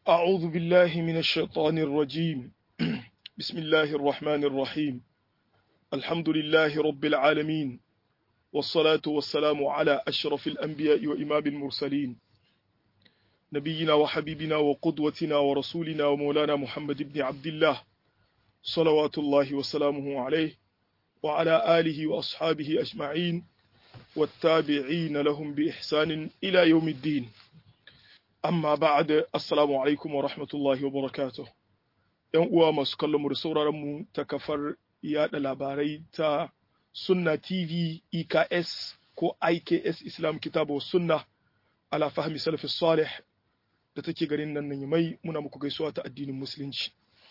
أعوذ بالله من الشيطان الرجيم بسم الله الرحمن الرحيم الحمد لله رب العالمين والصلاة والسلام على أشرف الأنبياء وإمام المرسلين نبينا وحبيبنا وقدوتنا ورسولنا ومولانا محمد بن عبد الله صلوات الله وسلامه عليه وعلى آله وأصحابه أجمعين والتابعين لهم بإحسان إلى يوم الدين amma ba'ad assalamu alaikum wa rahmatullahi wa barakatuh yan uwa masu kallon mu da sauraron mu ta kafar yada labarai ta sunna tv eks ko iks islam kitabu wa sunna ala fahmi salafi salih da take garin nan nan mai muna muku gaisuwa ta addinin musulunci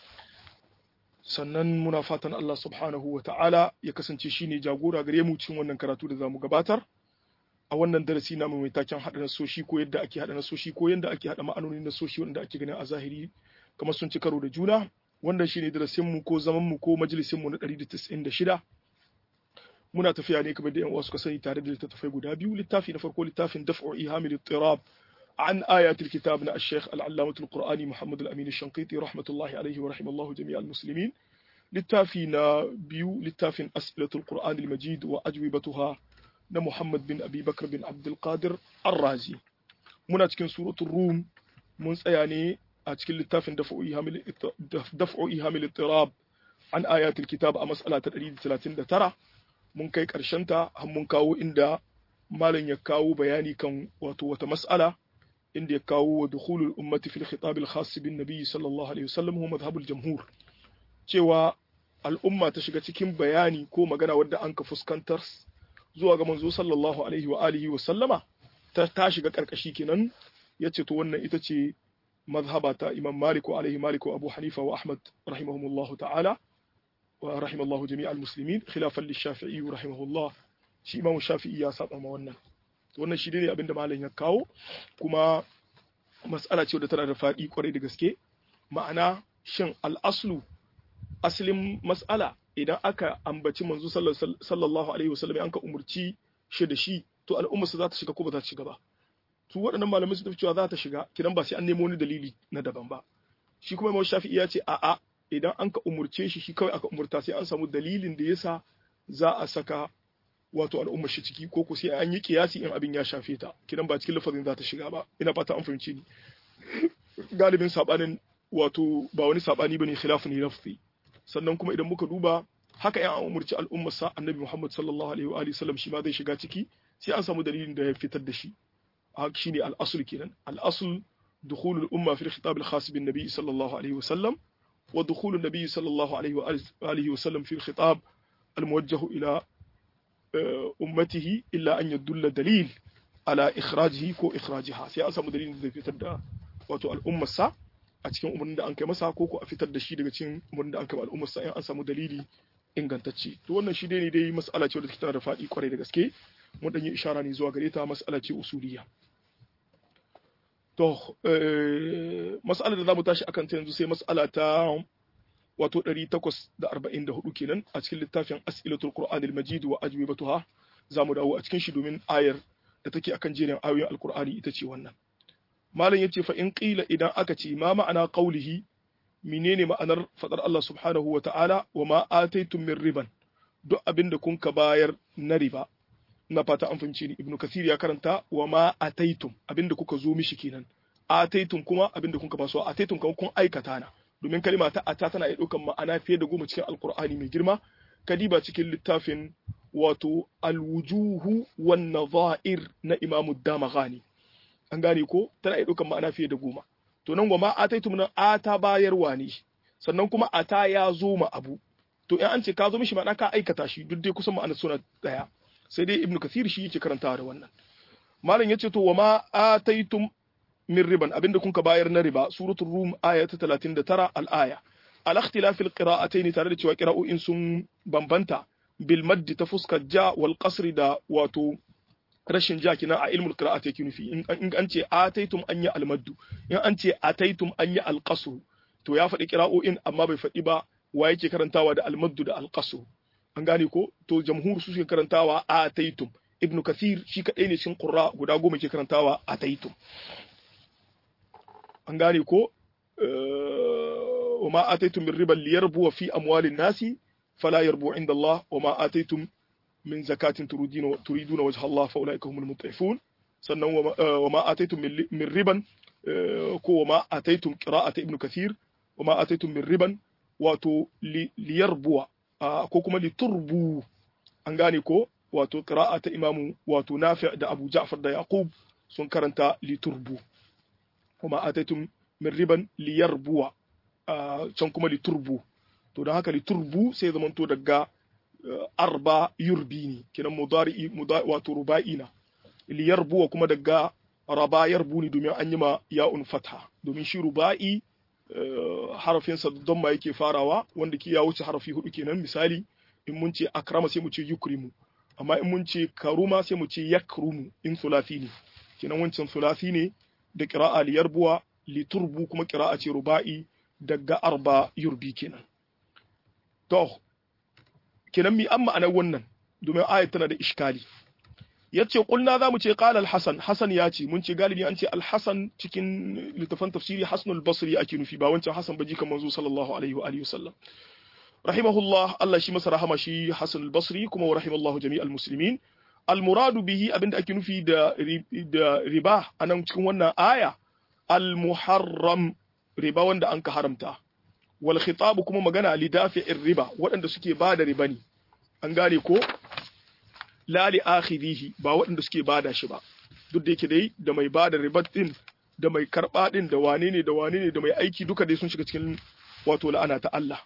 sannan muna fatan Allah subhanahu wa ta'ala ya kasance shine jagora gare mu cikin wannan karatu da zamu gabatar a wannan darasi na mai taken haɗa nasoshi ko yadda ake haɗa nasoshi ko yadda ake haɗa ma'anonin nasoshi wanda ake ganin a zahiri kamar sun ci karo da juna wannan shine darasin mu ko zaman mu ko majalisin mu na 196 muna tafiya ne kamar da yan uwa suka sani tare da littattafai guda biyu littafi na farko littafin daf'u ihamil ittirab عن آيات الكتاب نا الشيخ العلامة القرآني محمد الأمين الشنقيطي رحمة الله عليه ورحم الله جميع المسلمين للتافي بيو للتافي أسئلة القرآن المجيد وأجوبتها na Muhammad bin Abi Bakar bin Abdulkadir Ar-Razi. Muna cikin suratul Rum mun tsaya ne a cikin littafin daf'u ihamil ittirab an ayatul kitab a mas'ala ta 139 mun kai karshen ta har mun kawo inda malam ya kawo bayani kan wato wata mas'ala inda ya kawo wa dukhulul ummati fil khitab al khas bin nabiy sallallahu alaihi wasallam huwa madhhabul jamhur cewa al'umma ta shiga cikin bayani ko magana wadda an ka fuskantar zuwa ga manzo sallallahu alaihi wa alihi wa sallama ta ta shiga karkashi kenan yace to wannan ita ce mazhaba ta Imam Malik wa alaihi Malik wa Abu Hanifa wa Ahmad rahimahumullah ta'ala wa rahimallahu jami' al-muslimin khilafan lish-Shafi'i rahimahullah shi Imam Shafi'i ya saba ma wannan wannan shi ne abinda malam ya kawo kuma mas'ala ce wadda tana da faɗi kwarai da gaske ma'ana shin al-aslu asalin mas'ala idan aka ambaci manzo sallallahu alaihi wasallam an ka umurci shi da shi to al'umma su za ta shiga ko ba za ta shiga ba su waɗannan malamai su tafi cewa za ta shiga kidan ba sai an nemo wani dalili na daban ba shi kuma Imam Shafi'i ya ce a'a idan an ka umurce shi shi kawai aka umurta sai an samu dalilin da yasa za a saka wato al'umma shi ciki ko ko sai an yi kiyasi in abin ya shafe ta kidan ba cikin lafazin za ta shiga ba ina fata an fahimci ni galibin sabanin wato ba wani sabani bane khilafu ne lafzi sannan kuma idan muka duba haka ya umurci al'ummarsa annabi Muhammad sallallahu alaihi wa sallam shi ma zai shiga ciki sai an samu dalilin da ya fitar da shi haka shine al-asl kenan al-asl dukhul al-umma fi al-khitab al-khas bin nabi sallallahu alaihi wa sallam wa dukhul an-nabi sallallahu alaihi wa alihi wa sallam fi al-khitab al-muwajjah ila ummatihi illa an yadulla dalil ala ikhrajihi ko ikhrajiha sai an samu dalilin da zai fitar da wato al'ummarsa a cikin umarnin da an kai masa ko ko a fitar da shi daga cikin umarnin da an kai al'ummar sa in an samu dalili ingantacce to wannan shi ne dai mas'ala ce wadda take da faɗi kwarai da gaske mun dan yi ishara ne zuwa gare ta mas'ala ce usuliya to mas'alar da zamu tashi akan ta yanzu sai mas'ala ta wato 844 kenan a cikin littafin as'ilatul qur'anil majid wa ajwibatuha zamu dawo a cikin shi domin ayar da take akan jerin ayoyin alqur'ani ita ce wannan malam yace fa in qila idan aka ce ma ma'ana qaulihi menene ma'anar fadar Allah subhanahu wa ta'ala wa ma ataitum min riban duk abinda kun ka bayar na riba na fata an fahimci ni ibnu kasir ya karanta wa ma ataitum abinda kuka zo mishi kenan ataitum kuma abinda kun ka basu ataitum kuma kun aikata na domin kalima ta ata tana iya ɗaukan ma'ana fiye da goma cikin alqur'ani mai girma kadiba cikin littafin wato alwujuhu wan nadha'ir na imamu damaghani an gane ko tana iya ɗaukan ma'ana fiye da goma to nan goma ataitum nan ata bayarwa ne sannan kuma ata ya zo ma abu to in an ce ka zo mishi ma'ana ka aikata shi duk dai kusan ma'ana suna daya sai dai ibnu kathir shi yake karantawa da wannan malam yace to wama ataitum min riban abinda kun ka bayar na riba suratul rum aya ta 39 al-aya al ikhtilaf al qira'atayn tare da cewa qira'o'in sun bambanta bil maddi ta fuskar ja wal qasri da wato rashin ja kina a ilmul qira'ati yake nufi in an ce ataitum an yi almaddu in an ce ataitum an yi alqasru to ya faɗi qira'o'in amma bai faɗi ba wa yake karantawa da almaddu da alqasru an gane ko to jamhur su suke karantawa ataitum ibnu kathir shi kadai ne cikin qurra guda goma ke karantawa ataitum an gane ko wa ma ataitum min riban liyarbu fi amwalin nasi fala yarbu inda Allah wa ma ataitum min zakatin turiduna turiduna wajha Allah fa ulaika humul mut'ifun sannan wa ma ataitum min riban ko wa ma ataitum qira'ata ibnu kathir wa ma ataitum min riban wato liyarbuwa ko kuma liturbu an gane ko wato qira'a ta imamu wato nafi' da abu ja'far da yaqub sun karanta liturbu kuma ataitum min riban liyarbuwa can kuma liturbu to don haka liturbu sai zamanto daga arba yurbi ne kenan mudari wato ruba'ina liyarbuwa kuma daga raba yarbu ne domin an yi ma ya'un fatha domin shi ruba'i harafinsa don ma yake farawa wanda ke ya wuce harafi hudu kenan misali in mun ce akrama sai mu ce yukrimu amma in mun ce karuma sai mu ce yakrumu in sulasi ne kenan wancan sulasi ne da qira'a li yarbuwa li turbu kuma qira'a ce ruba'i daga arba yurbi kenan to kenan mi amma anan wannan domin ayat tana da iskali yace kulna za mu ce qala al-hasan hasan ya ce mun ce galibi an ce al-hasan cikin littafan tafsiri hasnul basri ake nufi ba wancan hasan baji kan manzo sallallahu alaihi wa alihi wasallam rahimahullah Allah shi masa rahama shi hasan al-basri kuma rahimallahu jami'al muslimin al-muradu bihi abinda ake nufi da da riba anan cikin wannan aya al-muharram riba wanda an ka haramta wal khitab kuma magana li dafi'ir riba waɗanda suke ba da riba ne an gane ko la li akhidhihi ba waɗanda suke bada shi ba duk da yake dai da mai bada ribat din da mai karba din da wane ne da wane ne da mai aiki duka dai sun shiga cikin wato la'ana ta Allah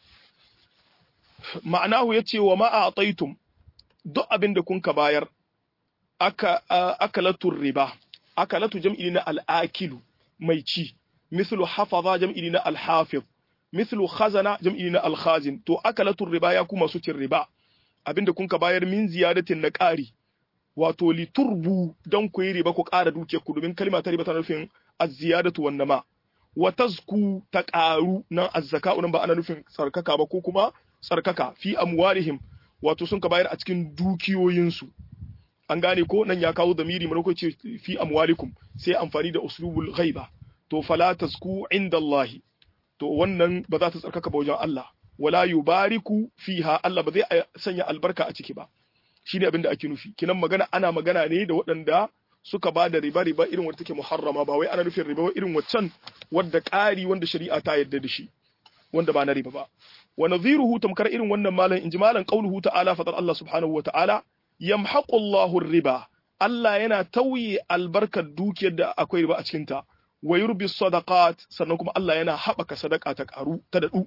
ma'anahu yace wa ma a'taitum duk abin da kun ka bayar aka akalatu riba akalatu jam'i na al-akilu mai ci mislu hafaza jam'i na al-hafiz mislu khazana jam'i na al-khazin to akalatu riba ya kuma su cin riba abinda kun ka bayar min ziyadatin na ƙari wato liturbu don ku yi riba ku ƙara dukiyar ku domin kalma ta riba tana nufin az-ziyadatu wan nama wa tazku ta ƙaru nan az-zaka'u nan ba ana nufin tsarkaka ba ko kuma tsarkaka fi amwalihim wato sun ka bayar a cikin dukiyoyinsu an gane ko nan ya kawo zamiri mana ce fi amwalikum sai amfani da uslubul ghaiba to fala tazku inda Allah to wannan ba za ta tsarkaka ba wajen Allah wala yubariku fiha Allah ba zai sanya albarka a ciki ba shine abin da ake nufi kinan magana ana magana ne da waɗanda suka ba da riba riba irin wadda take muharrama ba wai ana nufin riba ba irin waccan wadda ƙari wanda shari'a ta yarda da shi wanda ba na riba ba wa nadhiruhu tamkar irin wannan malam inji malam qauluhu ta'ala fatar Allah subhanahu wa ta'ala yamhaqu Allahu riba Allah yana tauye albarkar dukiyar da akwai riba a cikin ta wa yurbi sadaqat sannan kuma Allah yana haɓaka sadaka ta karu ta dadu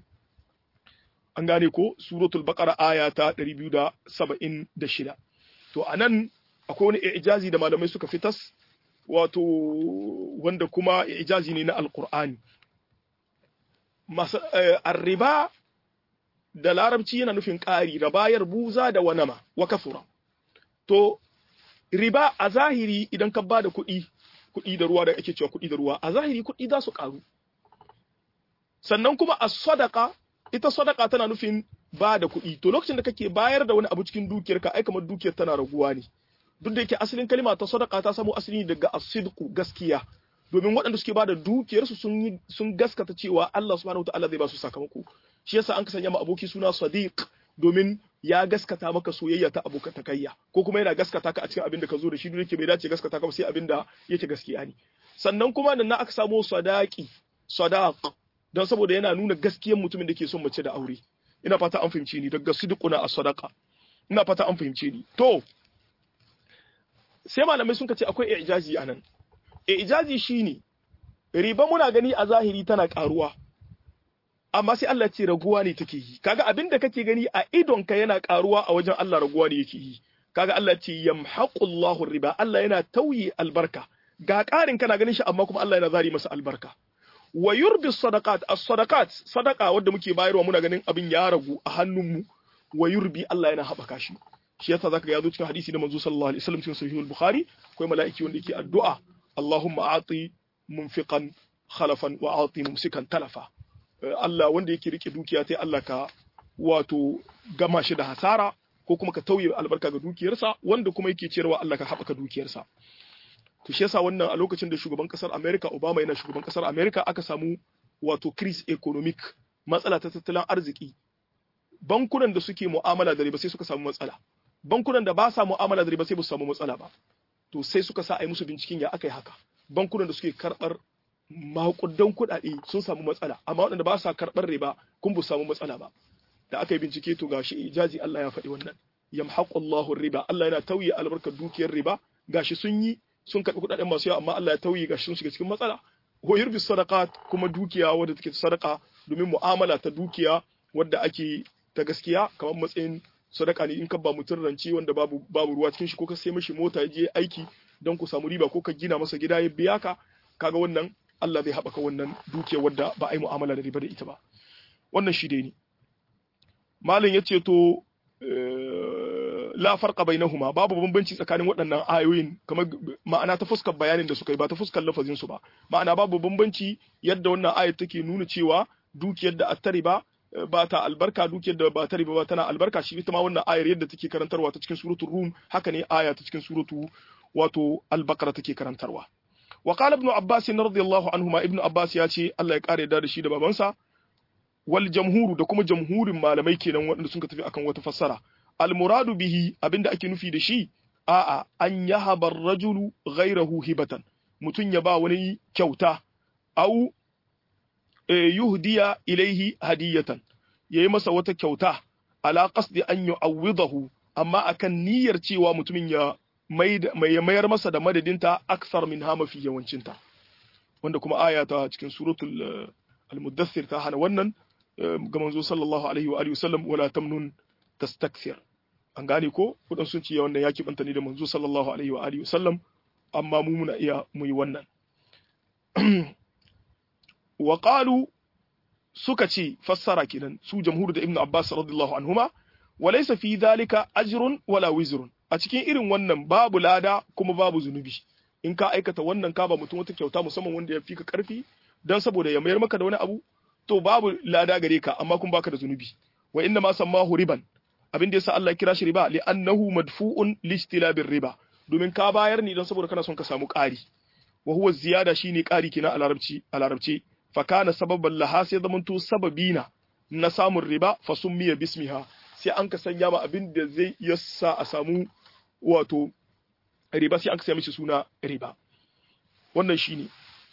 an gane ko suratul baqara aya ta 276 to anan akwai wani ijazi da malamai suka fitas wato wanda kuma ijazi ne na alqur'ani arriba da larabci yana nufin ƙari rabayar buza da wanama wa kafura to riba a zahiri idan ka ba da kuɗi kuɗi da ruwa da ake cewa kuɗi da ruwa a zahiri kuɗi za su ƙaru sannan kuma a sadaka ita sadaka tana nufin ba da kuɗi to lokacin da kake bayar da wani abu cikin dukiyarka ai kamar dukiyar tana raguwa ne duk da yake asalin kalima ta sadaka ta samo asali daga asidku gaskiya domin waɗanda suke ba da dukiyarsu sun sun gaskata cewa Allah subhanahu wataala zai ba su sakamako shi yasa an ka sanya ma aboki suna sadiq domin ya gaskata maka soyayya ta abokatakayya ko kuma yana gaskata ka a cikin abin da ka zo da shi duk yake bai dace gaskata ka ba sai abin da yake gaskiya ne sannan kuma nan na aka samo sadaqi sadaq don saboda yana nuna gaskiyar mutumin da ke son mace da aure ina fata an fahimce ni daga sidquna as-sadaqa ina fata an fahimce ni to sai malamai sun ce akwai ijazi anan ijazi shine riba muna gani a zahiri tana karuwa amma sai Allah ce raguwa ne take yi kaga abin da kake gani a idonka yana karuwa a wajen Allah raguwa ne yake yi kaga Allah ce yamhaqullahu riba Allah yana tauye albarka ga ƙarin kana ganin shi amma kuma Allah yana zari masa albarka wa yurbi sadaqat as-sadaqat sadaqa wanda muke bayarwa muna ganin abin ya ragu a hannunmu wa yurbi Allah yana haɓaka shi shi yasa zaka ga yazo cikin hadisi na manzo sallallahu alaihi wasallam cikin sahihul bukhari akwai mala'iki wanda yake addu'a Allahumma a'ti munfiqan khalafan wa a'ti mumsikan talafa Allah wanda yake rike dukiya sai Allah ka wato gama shi da hasara ko kuma ka tauye albarka ga dukiyarsa wanda kuma yake ciyarwa Allah ka haɓaka dukiyarsa to shi yasa wannan a lokacin da shugaban kasar America Obama yana shugaban kasar America aka samu wato crise economic matsala ta tattalin arziki bankunan da suke mu'amala da riba sai suka samu matsala bankunan da ba sa mu'amala da riba sai ba su samu matsala ba to sai suka sa a yi musu binciken ya aka yi haka bankunan da suke karɓar makudan kuɗaɗe sun samu matsala amma waɗanda ba sa karɓar riba kun bu samu matsala ba da aka yi bincike to gashi ijazi Allah ya faɗi wannan yamhaqu Allahu riba Allah yana tauye albarkar dukiyar riba gashi sun yi sun karɓi kuɗaɗen masu yawa amma Allah ya tauye gashi sun shiga cikin matsala ko yurbi sadaqat kuma dukiya wadda take sadaka domin mu'amala ta dukiya wadda ake ta gaskiya kamar matsayin sadaka ne in ka ba mutum rance wanda babu babu ruwa cikin shi ko ka sai mishi mota ya je aiki don ku samu riba ko ka gina masa gida ya biya ka kaga wannan Allah zai haɓaka wannan dukiyar wadda ba a yi mu'amala da riba da ita ba wannan shi dai ne malin ya ce to la farqa bainahuma babu bambanci tsakanin waɗannan ayoyin kamar ma'ana ta fuskar bayanin da suka yi ba ta fuskar lafazin su ba ma'ana babu bambanci yadda wannan ayat take nuna cewa dukiyar da attari ba ba ta albarka dukiyar da ba ta riba ba tana albarka shi ita ma wannan ayar yadda take karantarwa ta cikin suratul rum haka ne aya ta cikin suratu wato al-baqara take karantarwa wa qala ibn abbas radiyallahu anhuma ibn abbas ya ce Allah ya kare da shi da babansa wal jamhuru da kuma jamhurin malamai kenan waɗanda sun tafi akan wata fassara al muradu bihi abinda ake nufi da shi a'a an yahaba rajulu ghayrahu hibatan mutun ya ba wani kyauta au yuhdiya ilaihi hadiyatan yayi masa wata kyauta ala qasdi an yu'awwidahu amma akan niyyar cewa mutumin ya mai mayar masa da madadinta aksar min hama fi yawancinta wanda kuma aya ta cikin suratul al-muddathir ta hana wannan ga manzo sallallahu alaihi wa alihi wasallam wala tamnun tastakthir an gane ko kudan sun ce wannan yaki banta ne da manzo sallallahu alaihi wa alihi wasallam amma mu muna iya mu yi wannan wa qalu suka ce fassara kenan su jamhur da ibnu abbas radiyallahu anhuma wa laysa fi dhalika ajrun wala wizrun a cikin irin wannan babu lada kuma babu zunubi in ka aikata wannan ka ba mutum wata kyauta musamman wanda ya fi ka karfi dan saboda ya mayar maka da wani abu to babu lada gare ka amma kun baka da zunubi wa inna ma sammahu riban abin da yasa Allah kira shi riba li annahu madfu'un li istilabir riba domin ka bayar ni dan saboda kana son ka samu ƙari wa huwa ziyada shine ƙari kina a larabci a larabci fa kana sababan laha sai zamanto sababina na samun riba fa summiya bismiha sai an ka sanya ma abin da zai yasa a samu wato riba sai an ka sanya mishi suna riba wannan shine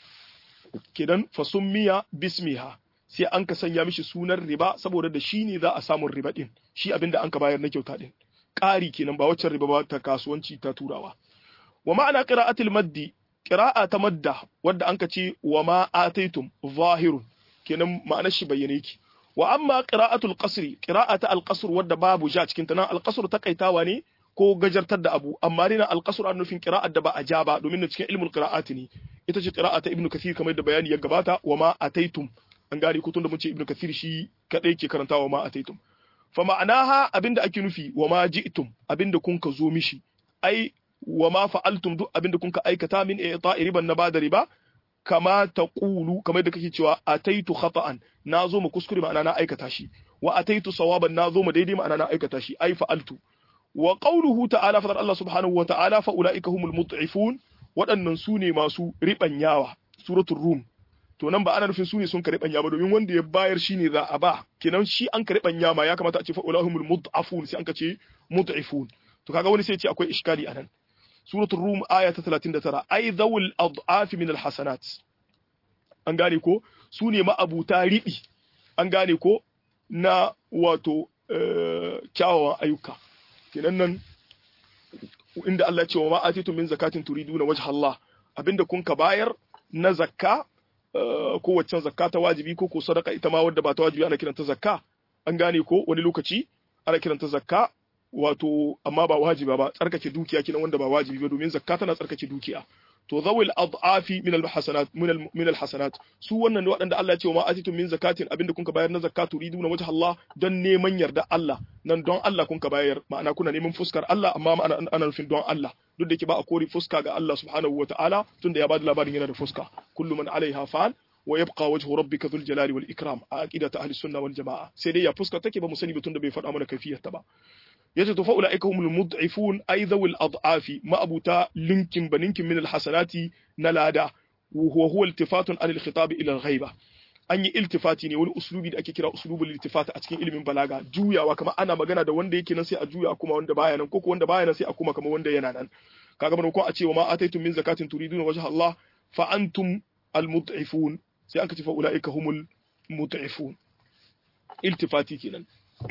kenan fa summiya bismiha sai an ka sanya mishi sunan riba saboda da shi ne za a samun riba din shi abin da an ka bayar na kyauta din ƙari kenan ba waccan riba ba ta kasuwanci ta turawa wa ma'ana qira'atil maddi qira'a ta madda wadda an ka ce wa ma ataitum zahirun kenan ma'anar shi bayyane yake wa amma qira'atul qasri qira'ata al-qasr wadda babu ja cikin ta nan al-qasr takaitawa ne ko gajartar da abu amma dai al-qasr an nufin qira'at da ba a ja ba domin cikin ilmul qira'ati ne ita ce qira'ata ibnu kathir kamar da bayani ya gabata wa ma ataitum an gane ko tunda mun ce ibnu kathir shi kadai ke karantawa ma ataitum fa ma'anaha abinda ake nufi wa ma ji'tum abinda kun ka zo mishi ai wa ma fa'altum duk abinda kun ka aikata min i'ta'i riban na bada riba kama taqulu kamar da kake cewa ataitu khata'an nazo mu kuskure ma'ana na aikata shi wa ataitu sawaban nazo mu daidai ma'ana na aikata shi ai fa'altu wa qawluhu ta'ala fadar Allah subhanahu wa ta'ala fa ulaika humul mut'ifun waɗannan su ne masu ribanyawa suratul rum to nan ba ana nufin su ne sun karɓan ba domin wanda ya bayar shi ne za a ba kenan shi an karɓan ma ya kamata a ce fa'ulahumul mud'afun sai an ka ce mud'ifun to kaga wani sai ce akwai iskali anan suratul rum aya ta 39 ai zawul ad'af min alhasanat an gane ko su ne ma'abuta riɓi an gane ko na wato kyawawan ayyuka kenan nan inda Allah ya ce wa ma atitum min zakatin turiduna wajha Allah abinda kun ka bayar na zakka ko waccan zakka ta wajibi ko ko sadaka ita ma wadda ba ta wajibi ana kiranta zakka an gane ko wani lokaci ana kiranta zakka wato amma ba wajiba ba tsarkake dukiya kinan wanda ba wajibi ba domin zakka tana tsarkake dukiya to zawil ad'afi min alhasanat min alhasanat su wannan waɗanda Allah ya ce wa ma atitum min zakatin abinda kun ka bayar na zakka turiduna wajha Allah don neman yarda Allah nan don Allah kun ka bayar ma'ana kuna neman fuskar Allah amma ma'ana ana nufin don Allah duk da ke ba a kori fuska ga Allah subhanahu wa ta'ala tunda ya bada labarin yana da fuska kullu man alaiha fan wa yabqa wajhu rabbika dhul jalali wal ikram a aqidata ahli sunna wal jamaa sai dai ya fuska take ba mu sani ba tunda bai faɗa mana kaifiyar ta ba yace to fa ulaika humul mud'ifun ay dhawil ad'afi ma abuta linkin baninkin min al hasanati na lada wa huwa iltifatun an al khitab ila al ghaiba an yi iltifati ne wani uslubi da ake kira uslubul iltifati a cikin ilimin balaga juyawa kamar ana magana da wanda yake nan sai a juya kuma wanda baya nan ko wanda baya nan sai a kuma kamar wanda yana nan kaga mana ko a ce wa ma ataitum min zakatin turiduna wajha Allah fa antum almud'ifun sai aka ce fa ulaika humul mud'ifun iltifati kenan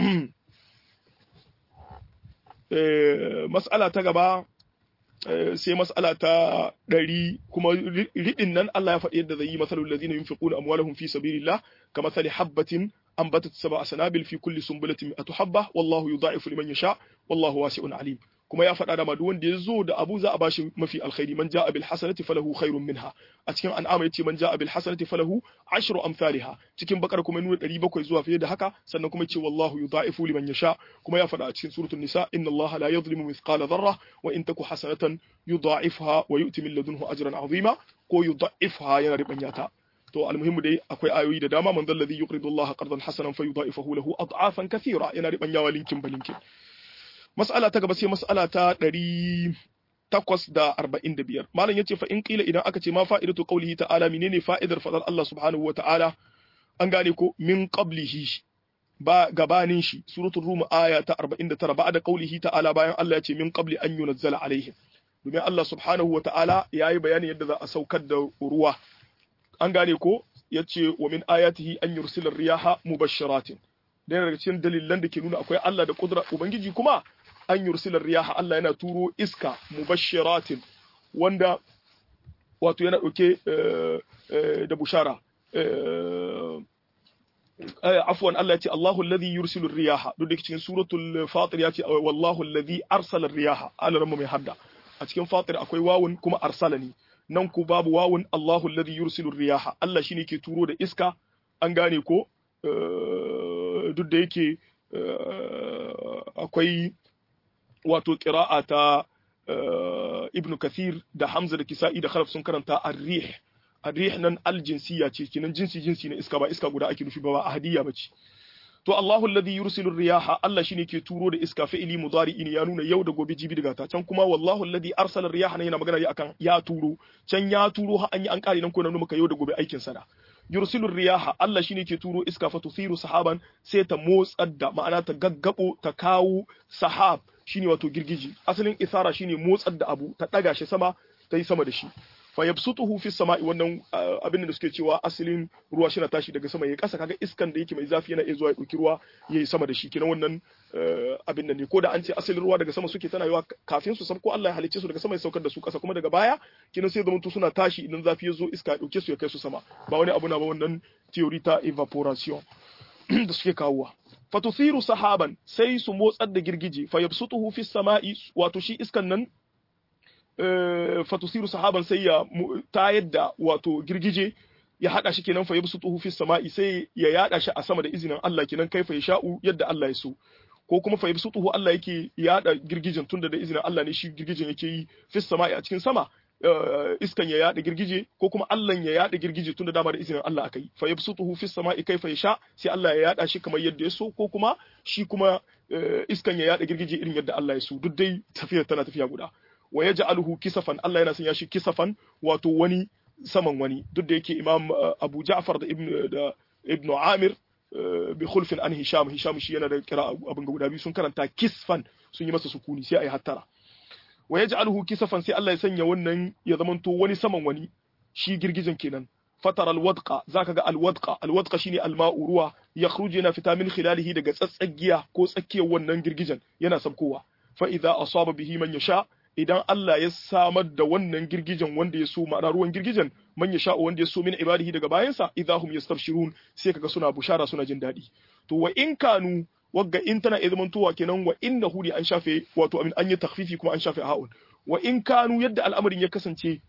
mas'ala ta gaba sai mas'ala ta ɗari kuma riɗin nan Allah ya faɗi yadda zai yi masalul ladina yunfiquna amwalahum fi sabilillah kamathali habbatin anbatat sab'a sanabil fi kulli sunbulatin mi'atu habba wallahu yudha'ifu liman yasha wallahu wasi'un alim kuma ya faɗa da ma duk wanda ya zo da abu za a bashi mafi alkhairi man ja'a bil hasanati falahu khairun minha a cikin an'ama yace man ja'a bil hasanati falahu ashru amsalha cikin bakar kuma nuna 700 zuwa fiye da haka sannan kuma yace wallahu yudha'ifu liman yasha kuma ya faɗa a cikin suratul nisa inna allaha la yadhlimu mithqala dharra wa in taku hasanatan yudha'ifha wa yu'ti min ladunhu ajran 'azima ko yudha'ifha yana ribanyata to almuhimmu dai akwai ayoyi da dama man dhal ladhi yuqridu allaha qardan hasanan fayudha'ifahu lahu ad'afan kathira yana ribanyawa linkin balinkin mas'ala ta gaba sai mas'ala ta ɗari takwas da arba'in da biyar malam yace fa in qila idan aka ce ma fa'idatu qawlihi ta'ala menene fa'idar fadar Allah subhanahu wa ta'ala an gane ko min qablihi ba gabanin shi suratul rum aya ta 49 ba'da qawlihi ta'ala bayan Allah ya ce min qabli an yunazzala alaihim domin Allah subhanahu wa ta'ala yayi bayani yadda za a saukar da ruwa an gane ko yace wa min ayatihi an yursila riyaha mubashshiratin da daga cikin dalilan da ke nuna akwai Allah da kudura ubangiji kuma an yursilar riyaha Allah yana turo iska mubashiratin wanda wato yana ɗauke da bushara afwan Allah ya ce Allahu alladhi yursilu riyaha duk da cikin suratul fatir ya ce wallahu alladhi arsala riyaha Allah mai hadda a cikin fatir akwai wawun kuma arsalani nan ku babu wawun Allahu alladhi yursilu riyaha Allah shine ke turo da iska an gane ko duk da yake akwai wato ƙira'a ta ibn kathir da hamza da kisa'i da khalaf sun karanta arrih arrih nan aljinsiya ce kinan jinsi jinsi na iska ba iska guda ake nufi ba ba ahadiyya bace to Allahu alladhi yursilu riyaha Allah shine ke turo da iska fi'ili mudari'i ne ya nuna yau da gobe jibi daga ta can kuma wallahu alladhi arsala riyaha ne yana magana akan ya turo can ya turo har an yi an kare nan ko nan muka yau da gobe aikin sa da yursilu riyaha Allah shine ke turo iska fa tuthiru sahaban sai ta motsar da ma'ana ta gaggabo ta kawo sahab shine wato girgiji asalin isara shine motsar da abu ta daga shi sama ta yi sama da shi fa yabsutuhu fi sama'i wannan abin da suke cewa asalin ruwa shi na tashi daga sama ya kasa kaga iskan da yake mai zafi yana iya zuwa ya dauki ruwa yayi sama da shi kenan wannan abin da ne ko da an ce asalin ruwa daga sama suke tana yawa kafin su ko Allah ya halicce su daga sama ya saukar da su kasa kuma daga baya kenan sai zamanto suna tashi idan zafi ya zo iska ya dauke su ya kai su sama ba wani abu na ba wannan theory ta evaporation da suke kawowa fatusiru sahaban sai su motsar da girgije fa yabsutuhu fi sama'i wato shi iskan nan fatusiru sahaban sai ya tayar da wato girgije ya hada shi kenan fa yabsutuhu fi sama'i sai ya yada shi a sama da izinin Allah kenan kaifa ya sha'u yadda Allah ya so ko kuma fa yabsutuhu Allah yake yada girgijen tunda da izinin Allah ne shi girgijen yake yi fi sama'i a cikin sama iskan ya yada girgije ko kuma Allah ya yada girgije tunda dama da izinin Allah akai fa yabsutuhu fi sama'i kaifa yasha sai Allah ya yada shi kamar yadda ya so ko kuma shi kuma iskan ya yada girgije irin yadda Allah ya so duk dai tafiyar tana tafiya guda wa yaj'aluhu kisafan Allah yana sanya shi kisafan wato wani saman wani duk da yake Imam Abu Ja'far da Ibn da Ibn Amir bi khulfin an Hisham Hisham shi yana da kira abin guda biyu sun karanta kisfan sun yi masa sukuni sai ayi hattara wa yaj'aluhu kisafan sai Allah ya sanya wannan ya zamanto wani saman wani shi girgijin kenan fatar alwadqa zaka ga alwadqa alwadqa shine alma'u ruwa yakhruju yana fita min khilalihi daga tsatsagiya ko tsakiyar wannan girgijen yana sabkowa fa idza asaba bihi man yasha idan Allah ya samar da wannan girgijen wanda ya so ma'ana ruwan girgijen man yasha wanda ya so min ibadihi daga bayansa idahum yastabshirun sai kaga suna bushara suna jin daɗi to wa in kanu wagga in tana iya zamantowa kenan wa innahu ne an shafe wato amin an yi takfifi kuma an shafe ha'un wa in kanu yadda al'amarin ya kasance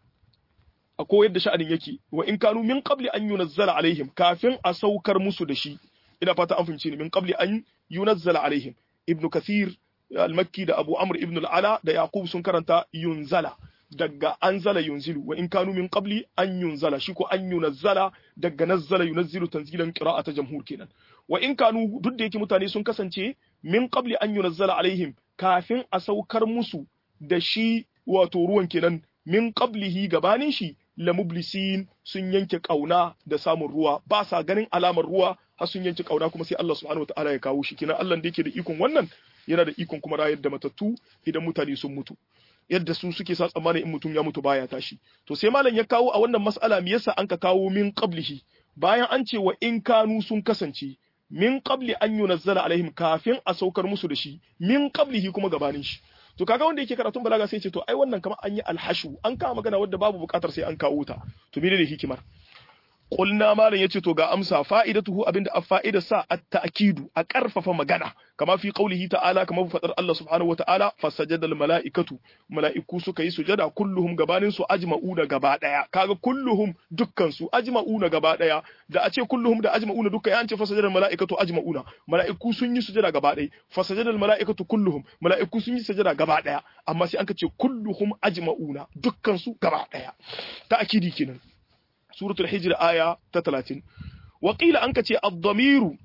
a ko yadda sha'anin yake wa in kanu min qabli an yunazzala alaihim kafin a saukar musu da shi ina fata an fahimce ni min qabli an yunazzala alaihim ibnu kathir al-makki da abu amr ibn al-ala da yaqub sun karanta yunzala daga anzala yunzilu wa in kanu min qabli an yunzala shi ko an yunazzala daga nazzala yunazzilu tanzilan qira'ata jamhur kenan wa in kanu duk da yake mutane sun kasance min qabli an yunazzala alaihim kafin a saukar musu da shi wato ruwan kenan min qablihi gabanin shi la mublisin sun yanke kauna da samun ruwa ba sa ganin alamar ruwa har sun yanke kauna kuma sai Allah subhanahu wataala ya kawo shi kina Allah da yake da ikon wannan yana da ikon kuma rayar da matattu idan mutane sun mutu yadda su suke sa tsammanin in mutum ya mutu baya tashi to sai malam ya kawo a wannan mas'ala me yasa an ka kawo min qablihi bayan an ce wa in kanu sun kasance min qabli an yunazzala alaihim kafin a saukar musu da shi min qablihi kuma gabanin shi to kaga wanda yake karatun balaga sai ce to ai wannan kamar an yi alhashu an kawo magana wadda babu bukatar sai an kawo ta to menene hikimar Kulna malam yace to ga amsa fa'idatuhu abinda a fa'ida sa at-ta'kidu a karfafa magana kama fi qaulihi ta'ala kama fadar Allah subhanahu wata'ala fasajadal mala'ikatu mala'iku suka yi sujada kulluhum gabanin su ajma'una gaba daya kaga kulluhum dukkan su ajma'una gaba daya da a ce kulluhum da ajma'una dukkan ya ce fasajadal mala'ikatu ajma'una mala'iku sun yi sujada gaba daya fasajadal mala'ikatu kulluhum mala'iku sun yi sujada gaba daya amma sai an ce kulluhum ajma'una dukkan su gaba daya ta'kidi kenan suratul hijr aya ta 30 wakila an kace ad-damiru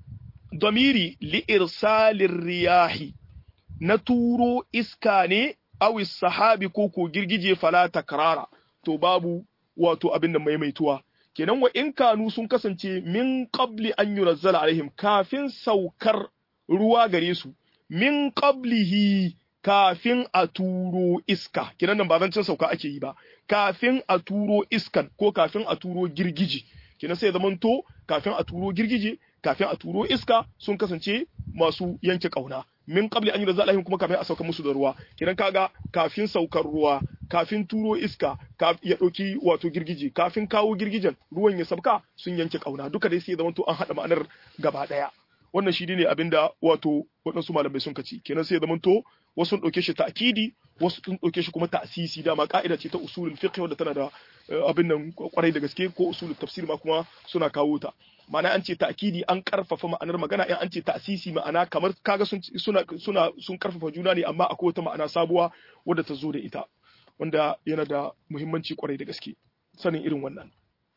damiri li irsalir riyahi na turo iska ne aw sahabi ko ko girgije fala takrara to babu wato abin da maimaituwa kenan wa in kanu sun kasance min qabli an yunzala alaihim kafin saukar ruwa gare su min qablihi kafin a turo iska kinan nan ba zancen sauka ake yi ba kafin a turo iskan ko kafin a turo girgije kinan sai zaman to kafin a turo girgije kafin a turo iska sun kasance masu yanke kauna min qabli an yunzala alaihim kuma kafin a sauka musu da ruwa kinan kaga kafin saukar ruwa kafin turo iska ya dauki wato girgije kafin kawo girgijen ruwan ya sabka sun yanke kauna duka dai sai zaman to an hada ma'anar gaba daya wannan shi ne abinda wato waɗansu malamai sun kaci kenan sai zaman to wasu sun ɗauke shi ta'kidi wasu sun ɗauke shi kuma ta'sisi dama ka'ida ce ta usulul fiqh wanda tana da abin nan kwarai da gaske ko usulul tafsir ma kuma suna kawo ta ma'ana an ce ta'kidi an karfafa ma'anar magana in an ce ta'sisi ma'ana kamar kaga sun suna suna sun karfafa juna ne amma akwai wata ma'ana sabuwa wadda ta zo da ita wanda yana da muhimmanci kwarai da gaske sanin irin wannan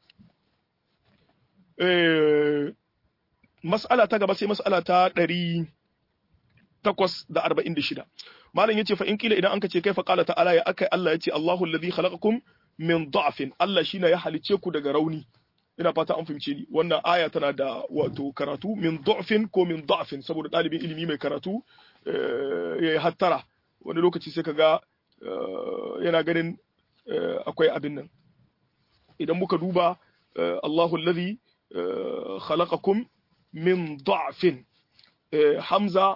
eh mas'ala ta gaba sai mas'ala ta ɗari takwas da arba'in da shida malam yace fa in kila idan anka ce kai fa qala ta'ala ya akai Allah yace Allahu alladhi khalaqakum min da'fin Allah shine ya halice ku daga rauni ina fata an fahimce ni wannan aya tana da wato karatu min da'fin ko min da'fin saboda ɗalibin ilimi mai karatu ya hattara wani lokaci sai kaga yana ganin akwai abin nan idan muka duba Allahu alladhi khalaqakum min da'fin Hamza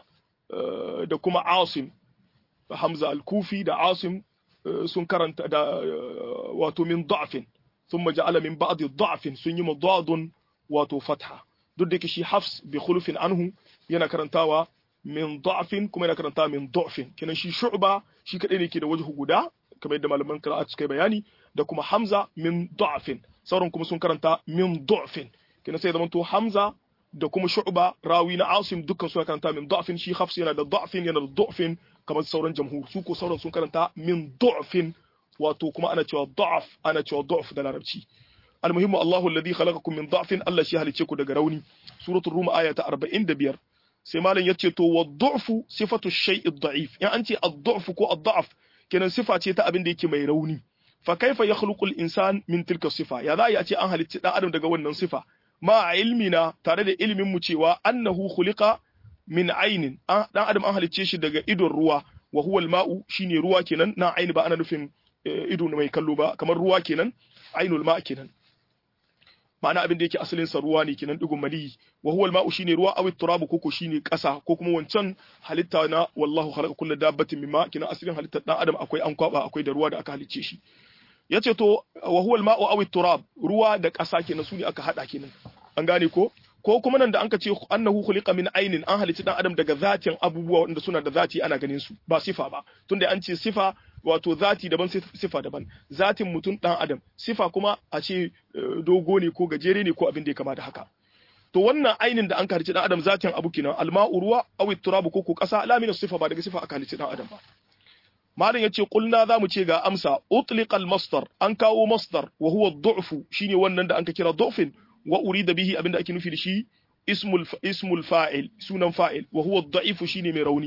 da kuma Asim Hamza al-Kufi da Asim sun karanta da wato min da'fin thumma ja'ala min ba'di da'fin sun yi madadun wato fatha duk da shi Hafs bi khulufin anhu yana karantawa min da'fin kuma yana karantawa min da'fin kenan shi Shu'ba shi kadai ne ke da wajhu guda kamar yadda malaman qira'at suka bayani da kuma Hamza min da'fin sauran kuma sun karanta min da'fin kenan sai zamanto Hamza da kuma Shu'ba rawi na Asim dukkan suna karanta min da'fin shi Hafs yana da da'fin yana da da'fin kamar sauran jamhur su ko sauran sun karanta min da'fin wato kuma ana cewa da'af ana cewa da'af da larabci almuhimmu Allahu alladhi khalaqakum min da'fin Allah shi halice ku daga rauni suratul rum aya ta 45 sai malam yace to wa du'fu sifatu shay'i da'if in an ce ad-du'fu ko ad-da'af kenan sifa ce ta abin da yake mai rauni fa kaifa yakhluqu al-insan min tilka sifa ya za a ce an halicci dan adam daga wannan sifa ma ilmina tare da ilimin mu cewa annahu khuliqa min ainin dan adam an halicce shi daga idon ruwa wa huwa al-ma'u shine ruwa kenan na aini ba ana nufin ido mai kallo ba kamar ruwa kenan ainul ma kenan ma'ana abin da yake asalin sa ruwa ne kenan digon mali wa huwa al-ma'u shine ruwa aw turabu koko shine kasa ko kuma wancan halitta na wallahu khalaqa kullu dabbatin mimma kenan asalin halittar dan adam akwai an kwaba akwai da ruwa da aka halicce shi yace to wa huwa al-ma'u aw turab ruwa da kasa kenan su ne aka hada kenan an gane ko ko kuma nan da anka ce annahu khuliqa min ainin an halicci dan adam daga zatin abubuwa wanda suna da zati ana ganin su ba sifa ba tunda an ce sifa wato zati daban sifa daban zatin mutum dan adam sifa kuma a ce dogo ne ko gajere ne ko abin da ya kama da haka to wannan ainin da an halicci dan adam zatin abu kenan alma'u ruwa aw turabu ko ko kasa la min sifa ba daga sifa aka halicci dan adam ba malam yace qulna zamu ce ga amsa utliqa al-masdar an kawo masdar wa huwa ad-du'fu shine wannan da anka kira du'fin wa urida bihi abinda ake nufi da shi ismul ismul fa'il sunan fa'il wa huwa ad-da'if shine mai rauni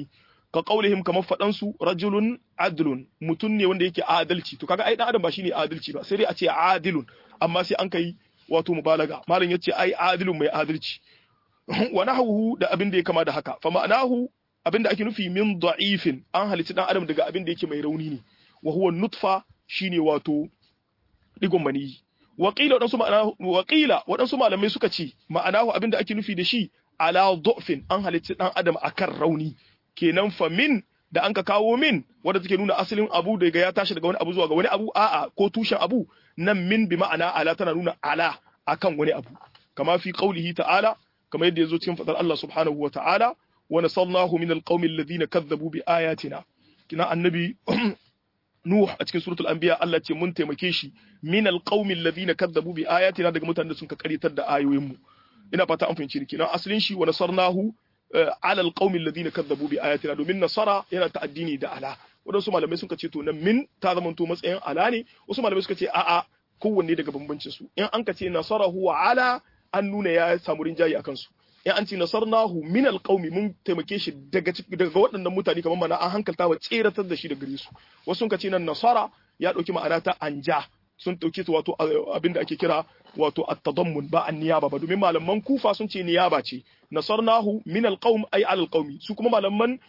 ka qaulihim kamar fadan su rajulun adlun mutun ne wanda yake adalci to kaga ai dan adam ba shine adalci ba sai dai a ce adilun amma sai an kai wato mubalaga malam yace ai adilun mai adalci wa nahwu da abin da ya kama da haka fa ma'anahu abin da ake nufi min da'ifin an halitta dan adam daga abin da yake mai rauni ne wa huwa nutfa shine wato digon maniyi waƙila waɗansu ma'ana waƙila waɗansu malamai suka ce ma'anahu abin da ake nufi da shi ala du'fin an halitta dan adam akan rauni kenan fa min da an ka kawo min wanda take nuna asalin abu daga ya tashi daga wani abu zuwa ga wani abu a'a ko tushen abu nan min bi ma'ana ala tana nuna ala akan wani abu kama fi qaulihi ta'ala kama yadda yazo cikin fadar Allah subhanahu wa ta'ala wa nasallahu min alqaumi alladhina kazzabu bi ayatina kina annabi Nuh a cikin suratul anbiya Allah ce mun taimake shi min alqaumi alladhina kazzabu bi ayatina daga mutanen da sun ka karitar da ayoyin mu ina fata an fahimci ni kenan asalin shi wa nasarnahu ala alqaumi alladhina kazzabu bi ayatina domin nasara yana ta'addini da ala wadansu malamai suka ce to nan min ta zama to matsayin ala ne wasu malamai suka ce a'a kowanne daga bambancin su in an ka ce nasarahu wa ala an nuna ya samu rinjayi akan su in an ce nasarnahu min alqaumi mun taimake shi daga daga waɗannan mutane kamar mana an hankalta wa tseratar da shi daga gare su wasu sun ka ce nan nasara ya dauki ma'ana ta anja sun dauke ta wato abin da ake kira wato at-tadammun ba an-niyaba ba domin malaman kufa sun ce niyaba ce nasarnahu min alqaum ay ala alqaumi su kuma malaman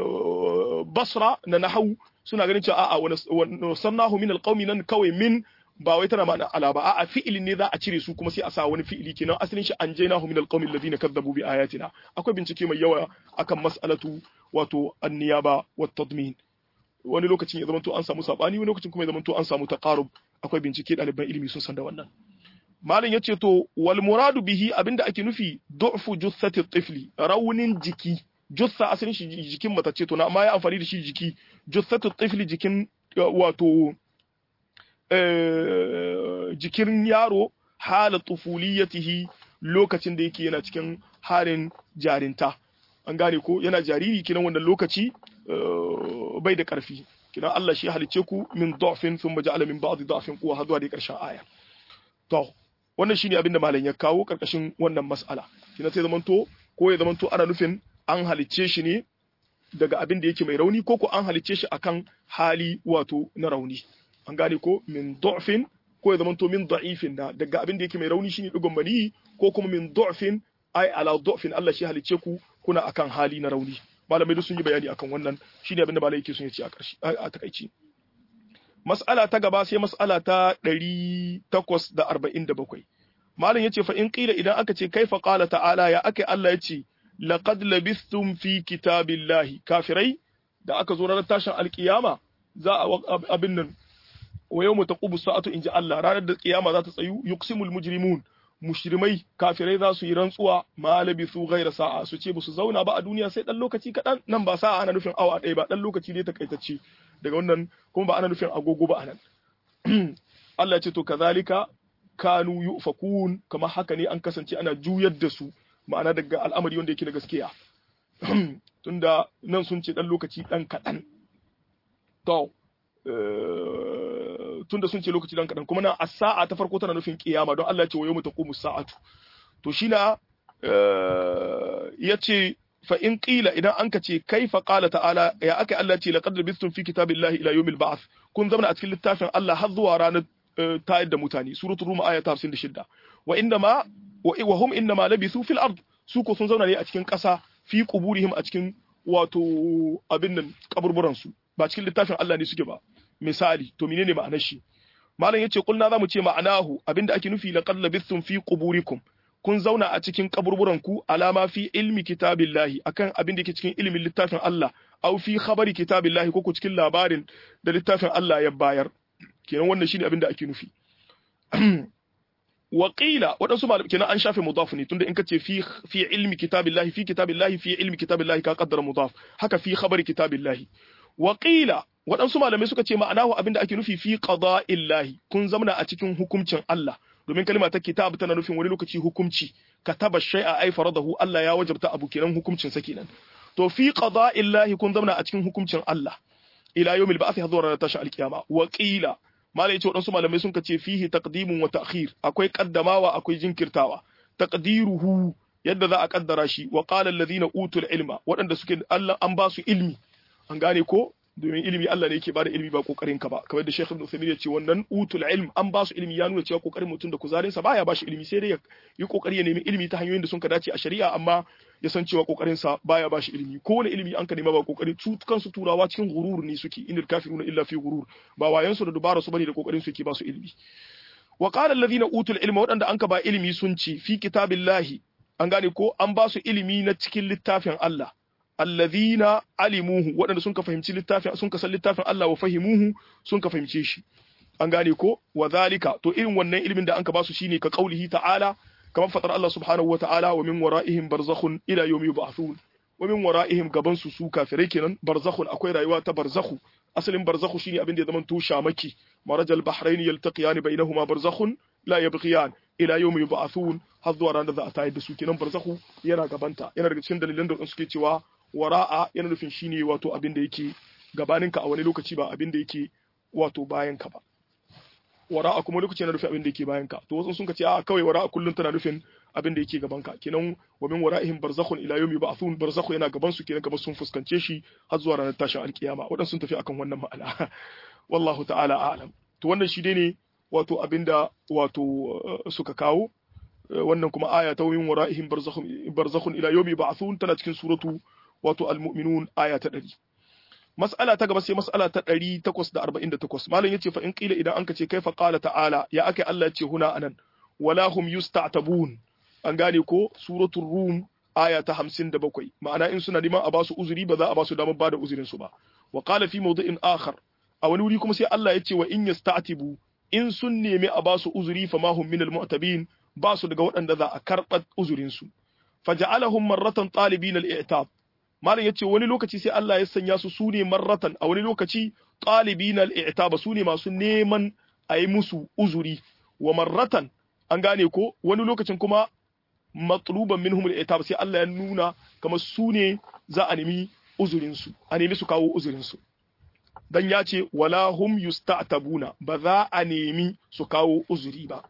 basra na nahwu suna ganin cewa a'a wa nasarnahu min alqaumi nan kawai min ba wai tana ma'ana ala ba a'a fi'ilin ne za a cire su kuma sai a sa wani fi'ili kenan asalin shi an jainahu min alqawmi alladhina kadzabu bi ayatina akwai bincike mai yawa akan mas'alatu wato an-niyaba wat tadmin wani lokacin ya zama to an samu sabani wani lokacin kuma ya zama to an samu taqarub akwai bincike ɗaliban ilimi sun san da wannan malam yace to wal muradu bihi abinda ake nufi du'fu jussati tifli raunin jiki jussa asalin shi jikin matace to na amma ya amfani da shi jiki jussatu tifli jikin wato jikin yaro hala tufuliyatihi lokacin da yake yana cikin halin jarinta an gane ko yana jariri kinan wannan lokaci bai da karfi kinan Allah shi halice ku min da'fin thumma ja'ala min ba'di da'fin quwwa har zuwa da karshen aya to wannan shine abin da malam ya kawo karkashin wannan mas'ala kinan sai zamanto ko ya zamanto ana nufin an halice shi ne daga abin da yake mai rauni ko ko an halice shi akan hali wato na rauni an gane ko min du'fin ko ya zamanto min da'ifin da daga abin da yake mai rauni shine digon mani ko kuma min du'fin ai ala du'fin Allah shi halice ku kuna akan hali na rauni malamai duk sun yi bayani akan wannan shine abin da malai yake sun yace a ƙarshe a takaici mas'ala ta gaba sai mas'ala ta 847 malam yace fa in qila idan aka ce kaifa qala ta'ala ya akai Allah yace laqad labithtum fi kitabillahi kafirai da aka zo ranar tashin alkiyama za a abin nan wa yawma taqubu sa'atu inji Allah ranar da kiyama za ta tsayu yuqsimul mujrimun mushrimai kafirai za su yi rantsuwa ma labithu ghayra sa'a su ce su zauna ba a duniya sai dan lokaci kadan nan ba sa'a ana nufin awa ɗaya ba dan lokaci ne takaitacce daga wannan kuma ba ana nufin agogo ba anan Allah ya ce to kazalika kanu yufakun kamar haka ne an kasance ana juyar da su ma'ana daga al'amari wanda yake na gaskiya tunda nan sun ce dan lokaci dan kadan to tunda sun ce lokaci dan kadan kuma nan as-sa'a ta farko tana nufin kiyama don Allah ya ce wa yawma taqumu sa'atu to shi na yace fa in qila idan an ka ce kaifa qala ta'ala ya aka Allah ce laqad labistum fi kitabillahi ila yawmil ba'th kun zama a cikin littafin Allah har zuwa ranar tayar da mutane suratul rum aya ta 56 wa inda ma wa hum inna ma labithu fil ard su ko sun zauna ne a cikin ƙasa fi quburihim a cikin wato abin nan kaburburan su ba cikin littafin Allah ne suke ba misali to menene ma'anar shi malam yace kulna zamu ce ma'anahu abinda ake nufi laqad labithum fi quburikum kun zauna a cikin kaburburan ku alama fi ilmi kitabillahi akan abin da yake cikin ilimin littafin Allah aw fi khabari kitabillahi ko ku cikin labarin da littafin Allah ya bayar kenan wannan shine abin da ake nufi Waƙila waɗansu malamai kenan an shafe mudaf ne tunda in ka ce fi fi ilmi kitabillahi fi kitabillahi fi ilmi kitabillahi ka kaddara mudaf haka fi khabari kitabillahi Waƙila waɗansu malamai suka ce ma'anahu abinda ake nufi fi qada'illahi kun zamana a cikin hukuncin Allah domin kalma ta kitab tana nufin wani lokaci hukunci kataba shay'a ay faradahu Allah ya wajabta abu kenan hukuncin sa kenan to fi qada'illahi kun zamana a cikin hukuncin Allah ila yawmil ba'thi hadura ranar tashi alkiyama Waƙila malai yace waɗansu malamai sun ce fihi taqdimun wa ta'khir akwai kaddamawa akwai jinkirtawa taqdiruhu yadda za a kaddara shi wa qala alladhina utul ilma waɗanda suke Allah an ba su ilmi an gane ko domin ilimi Allah ne yake bada ilimi ba kokarin ka ba kamar da Sheikh Ibn Uthaymeen ya ce wannan utul ilm an ba su ilimi ya nuna cewa kokarin mutum da kuzarin sa baya ba shi ilimi sai dai ya yi kokari ya nemi ilimi ta hanyoyin da sun ka dace a shari'a amma ya san cewa kokarin sa baya ba shi ilimi ko wani ilimi an ka nema ba kokari su kansu turawa cikin gurur ne suke inil kafiruna illa fi gurur ba wayan su da dubara su bane da kokarin su yake ba su ilimi wa qala alladhina utul ilma wadanda an ka ba ilimi sun ce fi kitabillahi an gane ko an ba su ilimi na cikin littafin Allah alladhina alimuhu waɗanda sun ka fahimci littafin sun ka san littafin Allah wa fahimuhu sun ka fahimce shi an gane ko wa zalika to irin wannan ilimin da an ka ba su shine ka qaulihi ta'ala kamar fatar Allah subhanahu wa ta'ala wa min wara'ihim barzakhun ila yawmi yub'athun wa min wara'ihim gaban su su kafirai kenan barzakhun akwai rayuwa ta barzakhu asalin barzakhu shine abin da ya zama to shamaki marajal bahrain yaltaqiyan bainahuma barzakhun la yabghiyan ila yawmi yub'athun har zuwa ranar da za a tayar da su kenan barzakhu yana gabanta yana daga cikin dalilan da suke cewa wara'a yana nufin shine wato abin da yake gabaninka a wani lokaci ba abin da yake wato bayanka ba wara'a kuma lokaci yana nufin abin da yake bayanka to wasu sun ka ce a kawai wara'a kullun tana nufin abin da yake gabanka kenan wa min wara'ihim barzakhun ila yawmi ba'thun barzakhu yana gaban su kenan kamar sun fuskance shi har zuwa ranar tashin alkiyama wadansu sun tafi akan wannan ma'ana wallahu ta'ala a'lam to wannan shi dai ne wato abinda wato suka kawo wannan kuma aya ta min wara'ihim barzakhun barzakhun ila yawmi ba'thun tana cikin suratu wato al-mu'minun aya ta 100 mas'ala ta gaba sai mas'ala ta 848 malam yace fa in qila idan anka ce kaifa qala ta'ala ya akai Allah yace huna anan wala hum yusta'tabun an gane ko suratul rum aya ta 57 ma'ana in suna neman a basu uzuri ba za a basu damar bada uzurin su ba wa qala fi mawdi'in akhar a wani wuri kuma sai Allah yace wa in yasta'tibu in sun nemi a basu uzuri fa ma hum minal mu'tabin ba su daga waɗanda za a karɓar uzurin su faja'alahum marratan talibin al-i'tab malam yace wani lokaci sai Allah ya sanya su sune marratan a wani lokaci talibin al-i'tab sune masu neman a yi musu uzuri wa marratan an gane ko wani lokacin kuma matluban minhum al-i'tab sai Allah ya nuna kamar sune za a nemi uzurin su a nemi su kawo uzurin su dan ya ce wala hum yusta'tabuna ba za a nemi su kawo uzuri ba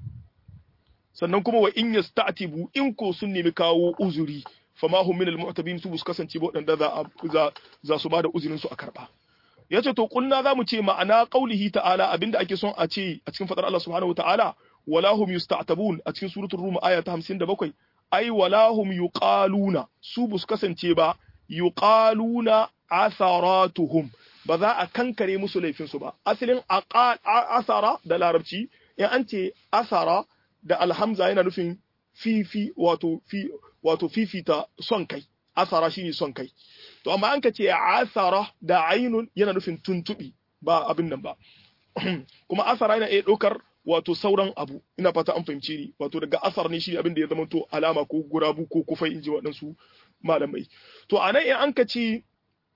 sannan kuma wa in yasta'tibu in ko sun nemi kawo uzuri fama hum min almu'tabin su bus kasance ba wadanda za za za su bada uzurin su a karba yace to kunna zamu ce ma'ana qaulihi ta'ala abinda ake son a ce a cikin fadar Allah subhanahu wa ta'ala wala hum yusta'tabun a cikin suratul rum aya ta 57 ai wala hum yuqaluna su bus kasance ba yuqaluna atharatuhum ba za a kankare musu laifin su ba asalin asara da larabci in an ce asara da alhamza yana nufin fifi wato fi wato fifita son kai asara shine son kai to amma an ka ce asara da ainun yana nufin tuntubi ba abin nan ba kuma asara yana iya ɗaukar wato sauran abu ina fata an fahimce ni wato daga asar ne shi abin da ya zama to alama ko gurabu ko kufai inji waɗansu malamai to a nan in an ka ce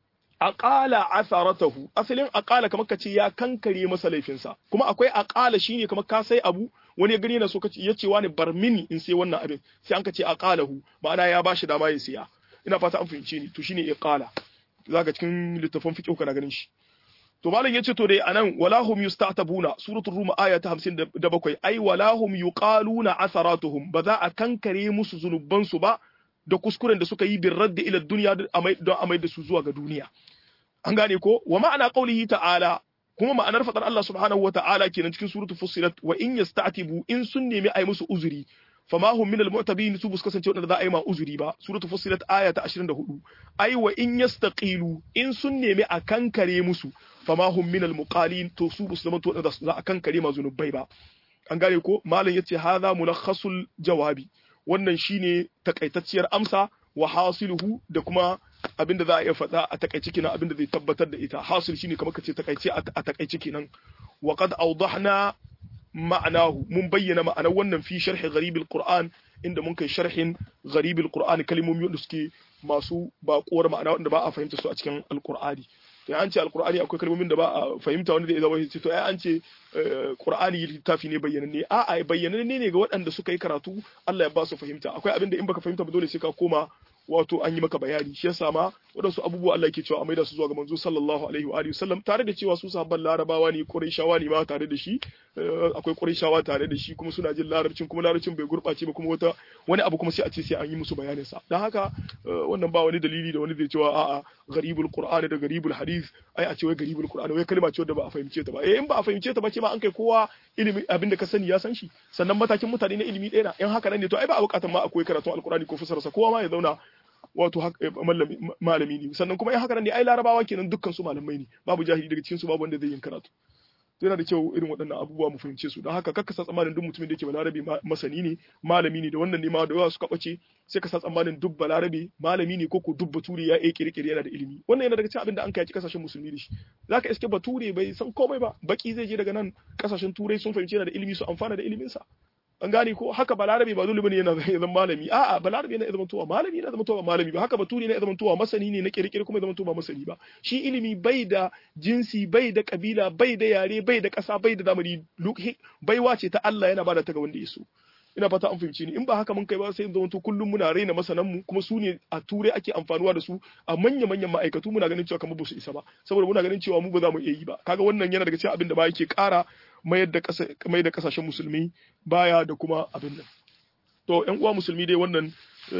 aqala asaratahu asalin aqala kamar ka ce ya kankare masa laifinsa kuma akwai aqala shine kamar ka sai abu wani ya gani yana so ya ce wani bar mini in sai wannan abin sai an ka ce aqalahu ma'ana ya bashi dama ya siya ina fata an fahimce ni to shine iqala zaka cikin littafin fiqh kana ganin shi to malam yace to dai anan walahum yusta'tabuna suratul rum aya ta 57 ai walahum yuqaluna asaratuhum ba za a kankare musu zunuban su ba da kuskuren da suka yi bin radda ila duniya don amai da su zuwa ga duniya an gane ko wa ma'ana qaulihi ta'ala kuma ma'anar fadar Allah subhanahu wa ta'ala kenan cikin suratu fussilat wa in yasta'tibu in sun nemi ai musu uzuri fama hum min almu'tabin su bus kasance wadanda za a yi ma uzuri ba suratu fussilat aya ta 24 ai wa in yastaqilu in sun nemi a kankare musu fama hum min almuqalin to su bus zaman to wadanda za a kankare ma zunubai ba an gane ko malam yace hadha mulakhasul jawabi wannan shine takaitacciyar amsa wa hasiluhu da kuma abinda za a iya faɗa a takaice kenan abinda zai tabbatar da ita hasil shine kamar kace takaice a takaice kenan wa qad awdahna ma'anahu mun bayyana ma'anar wannan fi sharhi gharibil qur'an inda mun kai sharhin gharibil qur'an kalmomi wanda suke masu baƙuwar ma'ana wanda ba a fahimta su a cikin alqur'ani to an ce alqur'ani akwai kalmomin da ba a fahimta wanda zai zama to ai an ce qur'ani littafi ne bayyananne a a bayyananne ne ga waɗanda suka yi karatu Allah ya ba su fahimta akwai abin da in baka fahimta ba dole sai ka koma wato an yi maka bayani shi yasa ma wadansu abubuwa Allah yake cewa a maida su zuwa ga manzo sallallahu alaihi wa alihi wasallam tare da cewa su sahabban larabawa ne quraishawa ne ma tare da shi akwai quraishawa tare da shi kuma suna jin larabcin kuma larabcin bai gurbace ba kuma wata wani abu kuma sai a ce sai an yi musu bayanin sa dan haka wannan ba wani dalili da wani zai cewa a'a gharibul qur'an da gharibul hadith ai a ce wai gharibul qur'an wai kalma ce wadda ba a fahimce ta ba eh in ba a fahimce ta ba ce ma an kai kowa ilimi abin da ka sani ya san shi sannan matakin mutane na ilimi ɗaya na in haka nan ne to ai ba a bukatar ma akwai karatun alqur'ani ko fasarsa kowa ma ya zauna wato malami ne sannan kuma in haka nan ne ai larabawa kenan dukkan su malamai ne babu jahili daga cikin su babu wanda zai yin karatu yana da kyau irin waɗannan abubuwa mu fahimce su don haka kakka sa tsammanin duk mutumin da yake balarabe masani ne malami ne da wannan ne ma da yawa suka bace sai ka sa tsammanin duk balarabe malami ne ko ko duk bature ya yi kirkire yana da ilimi wannan yana daga cikin abin da an kai kasashen musulmi da shi zaka iske bature bai san komai ba baki zai je daga nan kasashen turai sun fahimci yana da ilimi su amfana da ilimin sa an gane ko haka balarabe ba dole bane yana zama malami a'a balarabe yana zama towa malami yana zama towa malami ba haka baturi yana zama towa masani ne na kirkire kuma zama towa masani ba shi ilimi bai da jinsi bai da kabila bai da yare bai da kasa bai da zamani baiwa ce ta Allah yana bada ta ga wanda ya so ina fata an fahimci ni in ba haka mun kai ba sai zama to kullum muna raina masanan mu kuma su ne a turai ake amfanuwa da su a manya manyan ma'aikatu muna ganin cewa kamar ba su isa ba saboda muna ganin cewa mu ba za mu iya yi ba kaga wannan yana daga cikin abin da ba yake ƙara mayar da mai da kasashen musulmi baya da kuma abin nan to yan uwa musulmi dai wannan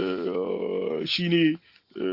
shine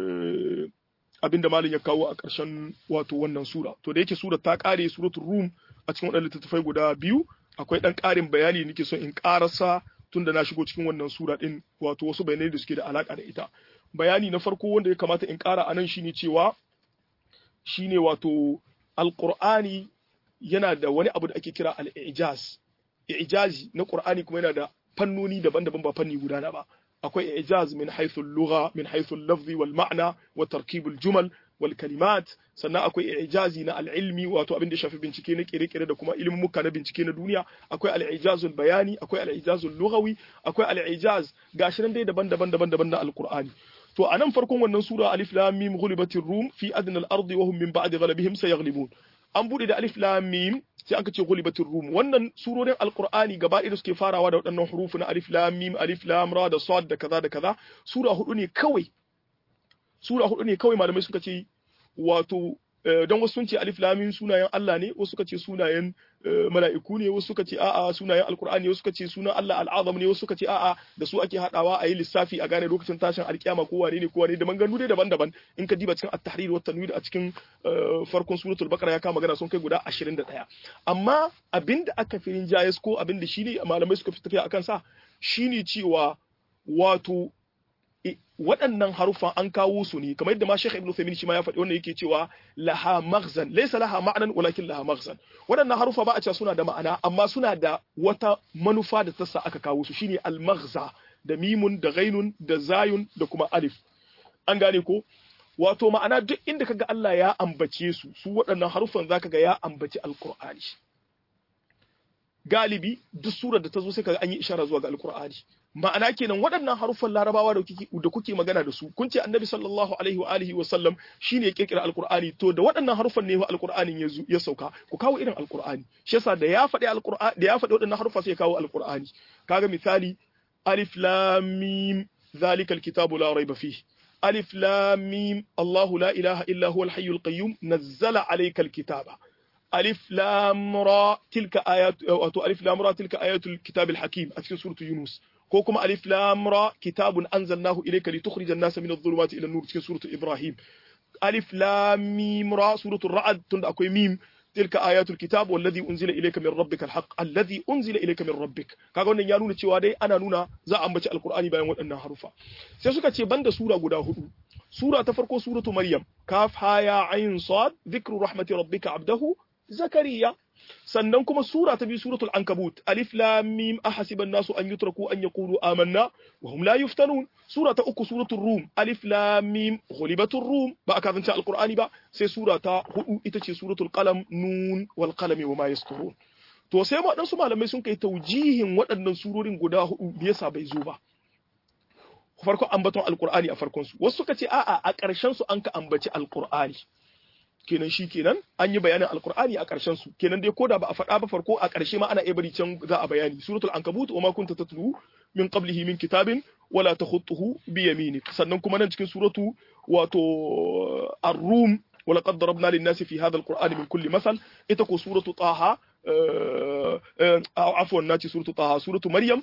abin da malin ya kawo a ƙarshen wato wannan sura to da yake sura ta ƙare suratul rum a cikin waɗannan littattafai guda biyu akwai ɗan ƙarin bayani nake son in ƙarasa tunda na shigo cikin wannan sura ɗin wato wasu bayanai da suke da alaƙa da ita bayani na farko wanda ya kamata in ƙara a nan shine cewa shine wato alƙur'ani yana da wani abu da ake kira al-ijaz ijazi na qur'ani kuma yana da fannoni daban-daban ba fanni guda na ba akwai ijaz min haythu al-lugha min haythu al-lafzi wal ma'na wa tarkib al-jumal wal kalimat sannan akwai ijazi na al-ilmi wato abin da shafi bincike na kire-kire da kuma ilimin muka na bincike na duniya akwai al-ijazul bayani akwai al-ijazul lughawi akwai al-ijaz gashi nan dai daban-daban daban-daban na al-qur'ani to a nan farkon wannan sura alif lam mim ghulibatir rum fi adna al-ardi wa hum min ba'di ghalabihim sayaghlibun an bude da alif lam mim sai aka ce ghulibatir rum wannan surorin alqur'ani gaba ɗaya suke farawa da waɗannan hurufu na alif lam mim alif lam ra da sad da kaza da kaza sura hudu ne kawai sura hudu ne kawai malamai suka ce wato don wasu sun ce alif lam mim sunayen Allah ne wasu suka ce sunayen mala'iku ne wasu suka ce a'a sunayen alqur'ani wasu suka ce sunan Allah al'azam ne wasu suka ce a'a da su ake hadawa a yi lissafi a gane lokacin tashin alkiyama ko wane ne ko wane da manganu dai daban-daban in ka diba cikin at-tahrir wa tanwir a cikin farkon suratul baqara ya kama magana sun kai guda 21 amma abinda aka firin jayes ko abinda shine malamai suka fi tafiya akan sa shine cewa wato waɗannan haruffan an kawo su ne kamar yadda ma Sheikh Ibn Uthaymeen shi ma ya faɗi wannan yake cewa laha maghzan laysa laha ma'nan walakin laha maghzan waɗannan haruffa ba a cewa suna da ma'ana amma suna da wata manufa da ta sa aka kawo su shine al-maghza da mimun da ghainun da zayun da kuma alif an gane ko wato ma'ana duk inda kaga Allah ya ambace su su waɗannan haruffan zaka ga ya ambaci alqur'ani galibi duk surar da ta zo sai kaga an yi ishara zuwa ga alqur'ani ma'ana kenan waɗannan haruffan larabawa da kuke da kuke magana da su kun ce annabi sallallahu alaihi wa alihi wa sallam shine ya kirkira alqur'ani to da waɗannan haruffan ne alqur'anin ya ya sauka ku kawo irin alqur'ani shi yasa da ya faɗi alqur'ani da ya faɗi waɗannan haruffa sai ya kawo alqur'ani kaga misali alif lam mim zalikal kitabu la raiba fihi alif lam mim Allahu la ilaha illa huwal hayyul qayyum nazzala alaykal kitaba ألف لام را تلك آيات أو ألف لام را تلك آيات الكتاب الحكيم أتكلم سورة يونس كوكما ألف لام را كتاب أنزلناه إليك لتخرج الناس من الظلمات إلى النور تكلم سورة إبراهيم ألف لام ميم را سورة الرعد تند أكوي ميم تلك آيات الكتاب والذي أنزل إليك من ربك الحق الذي أنزل إليك من ربك kaga wannan ya nuna cewa dai ana nuna za a ambaci alkur'ani bayan waɗannan harufa sai suka ce banda sura guda hudu sura ta farko suratu maryam kaf ha ya ayin sad dhikru rahmati rabbika abdahu zakariya sannan kuma sura ta biyu suratul ankabut alif lam mim ahasiban nasu an yutraku an yaqulu amanna wa hum la yuftanun sura ta uku suratul rum alif lam mim ghulibatur rum ba aka zance alqur'ani ba sai sura ta hudu ita ce suratul qalam nun wal qalami wa ma yasturun to sai ma dan su malamai sun kai taujihin waɗannan surorin guda hudu da yasa bai zo ba farko ambaton alqur'ani a farkon su wasu suka ce a'a a ƙarshen su an ka ambaci alqur'ani kenan shi kenan an yi bayanin alkur'ani a ƙarshen su kenan dai koda ba a faɗa ba farko a ƙarshe ma ana iya bari can za a bayani suratul ankabut wa ma kunta tatlu min qablihi min kitabin wala takhutuhu bi yaminik sannan kuma nan cikin suratu wato ar-rum ولقد ضربنا للناس في هذا القرآن من كل مثل إتكو سورة طه عفوا ناتي سورة طه سورة مريم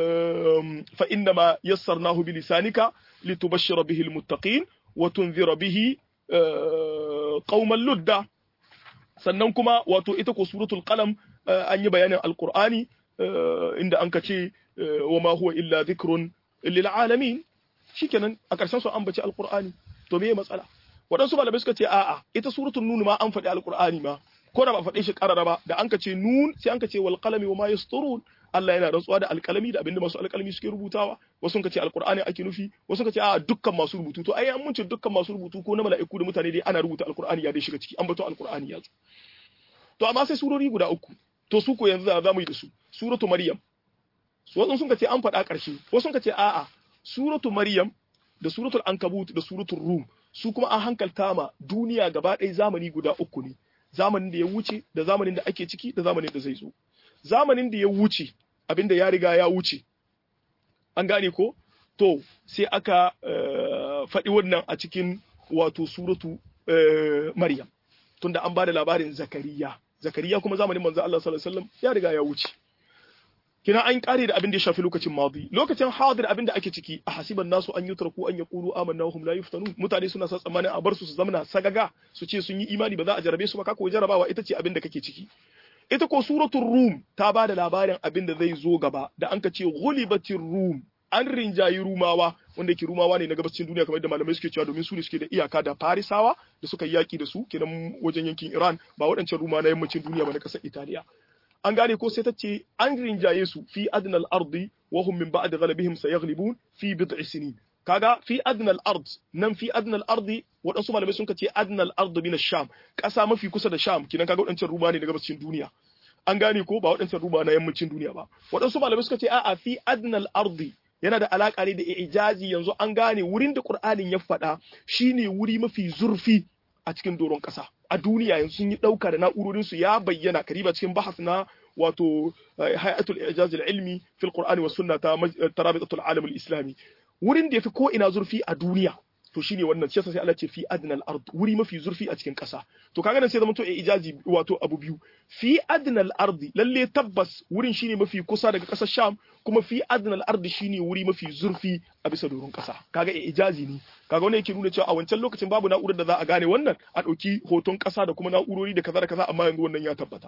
فإنما يسرناه بلسانك لتبشر به المتقين وتنذر به قوما لدا sannan kuma wato ita ko suratul qalam an yi bayanin alqur'ani inda an kace wa ma huwa illa dhikrun lil alamin shikenan a karshen su an bace alqur'ani to me matsala waɗansu malamai suka ce a'a ita suratul nun ma an faɗi alqur'ani ma ko da ba faɗe shi ƙarara ba da an ka ce nun sai an ka ce wal qalami wa ma yasturun Allah yana rantsuwa da alƙalami da abinda masu alƙalami suke rubutawa wasu ka ce alqur'ani ake nufi wasu ka ce a'a dukkan masu rubutu to ai an mun ce dukkan masu rubutu ko na mala'iku da mutane dai ana rubuta alqur'ani ya dai shiga ciki an bato alqur'ani ya zo to amma sai surori guda uku to su ko yanzu za mu yi da su suratu maryam wasu sun ka ce an faɗa ƙarshe wasu ka ce a'a suratu maryam da suratul ankabut da suratul rum su kuma an hankalta ma duniya gaba ɗaya zamani guda uku ne zamanin da ya wuce da zamanin da ake ciki da zamanin da zai zo zamanin da ya wuce abinda ya riga ya wuce an gane ko to sai aka faɗi wannan a cikin wato suratu maryam tunda an ba da labarin zakariya zakariya kuma zamanin manzo Allah sallallahu alaihi wasallam ya riga ya wuce kina an kare da abin da ya shafi lokacin madi lokacin hadir abin da ake ciki a hasiban nasu an yutraku an yaqulu amanna wa hum la yuftanun mutane suna sa tsammanin a bar su su zamana sagaga su ce sun yi imani ba za a jarabe su ba ka koyi jarabawa ita ce abin da kake ciki ita ko suratul rum ta ba da labarin abin da zai zo gaba da an ka ce ghulibatir rum an rinjayi rumawa wanda ke rumawa ne na gabacin duniya kamar da malamai suke cewa domin su ne suke da iyaka da farisawa da suka yaki da su kenan wajen yankin iran ba waɗancan ruma na yammacin duniya ba na ƙasar italiya an gane ko sai ta ce an rinjaye su fi adnal ardi wa hum min ba'd ghalabihim sayaghlibun fi bid'i sinin kaga fi adnal ard nan fi adnal ardi waɗansu malamai sun ce adnal ard min sham ƙasa mafi kusa da sham kinan kaga waɗancan ruma ne daga gabacin duniya an gane ko ba waɗancan ruma na yammacin duniya ba waɗansu malamai suka ce a'a fi adnal ardi yana da alaƙa ne da ijazi yanzu an gane wurin da Qur'anin ya faɗa shine wuri mafi zurfi a cikin doron ƙasa a duniya yanzu sun yi ɗauka da na'urorinsu ya bayyana kariba cikin bahas na wato hayatul ijaz ilmi fil qur'ani was sunna ta tarabitatul alam islami wurin da yafi ko ina zurfi a duniya to shine wannan shi yasa sai Allah ce fi adnal ard wuri mafi zurfi a cikin ƙasa to kaga nan sai zama to ijazi wato abu biyu fi adnal ard lalle tabbas wurin shine mafi kusa daga ƙasar Sham kuma fi adnal ard shine wuri mafi zurfi a bisa doron ƙasa kaga ijazi ne kaga wannan yake nuna cewa a wancan lokacin babu na'urar da za a gane wannan a ɗauki hoton ƙasa da kuma na'urori da kaza da kaza amma yanzu wannan ya tabbata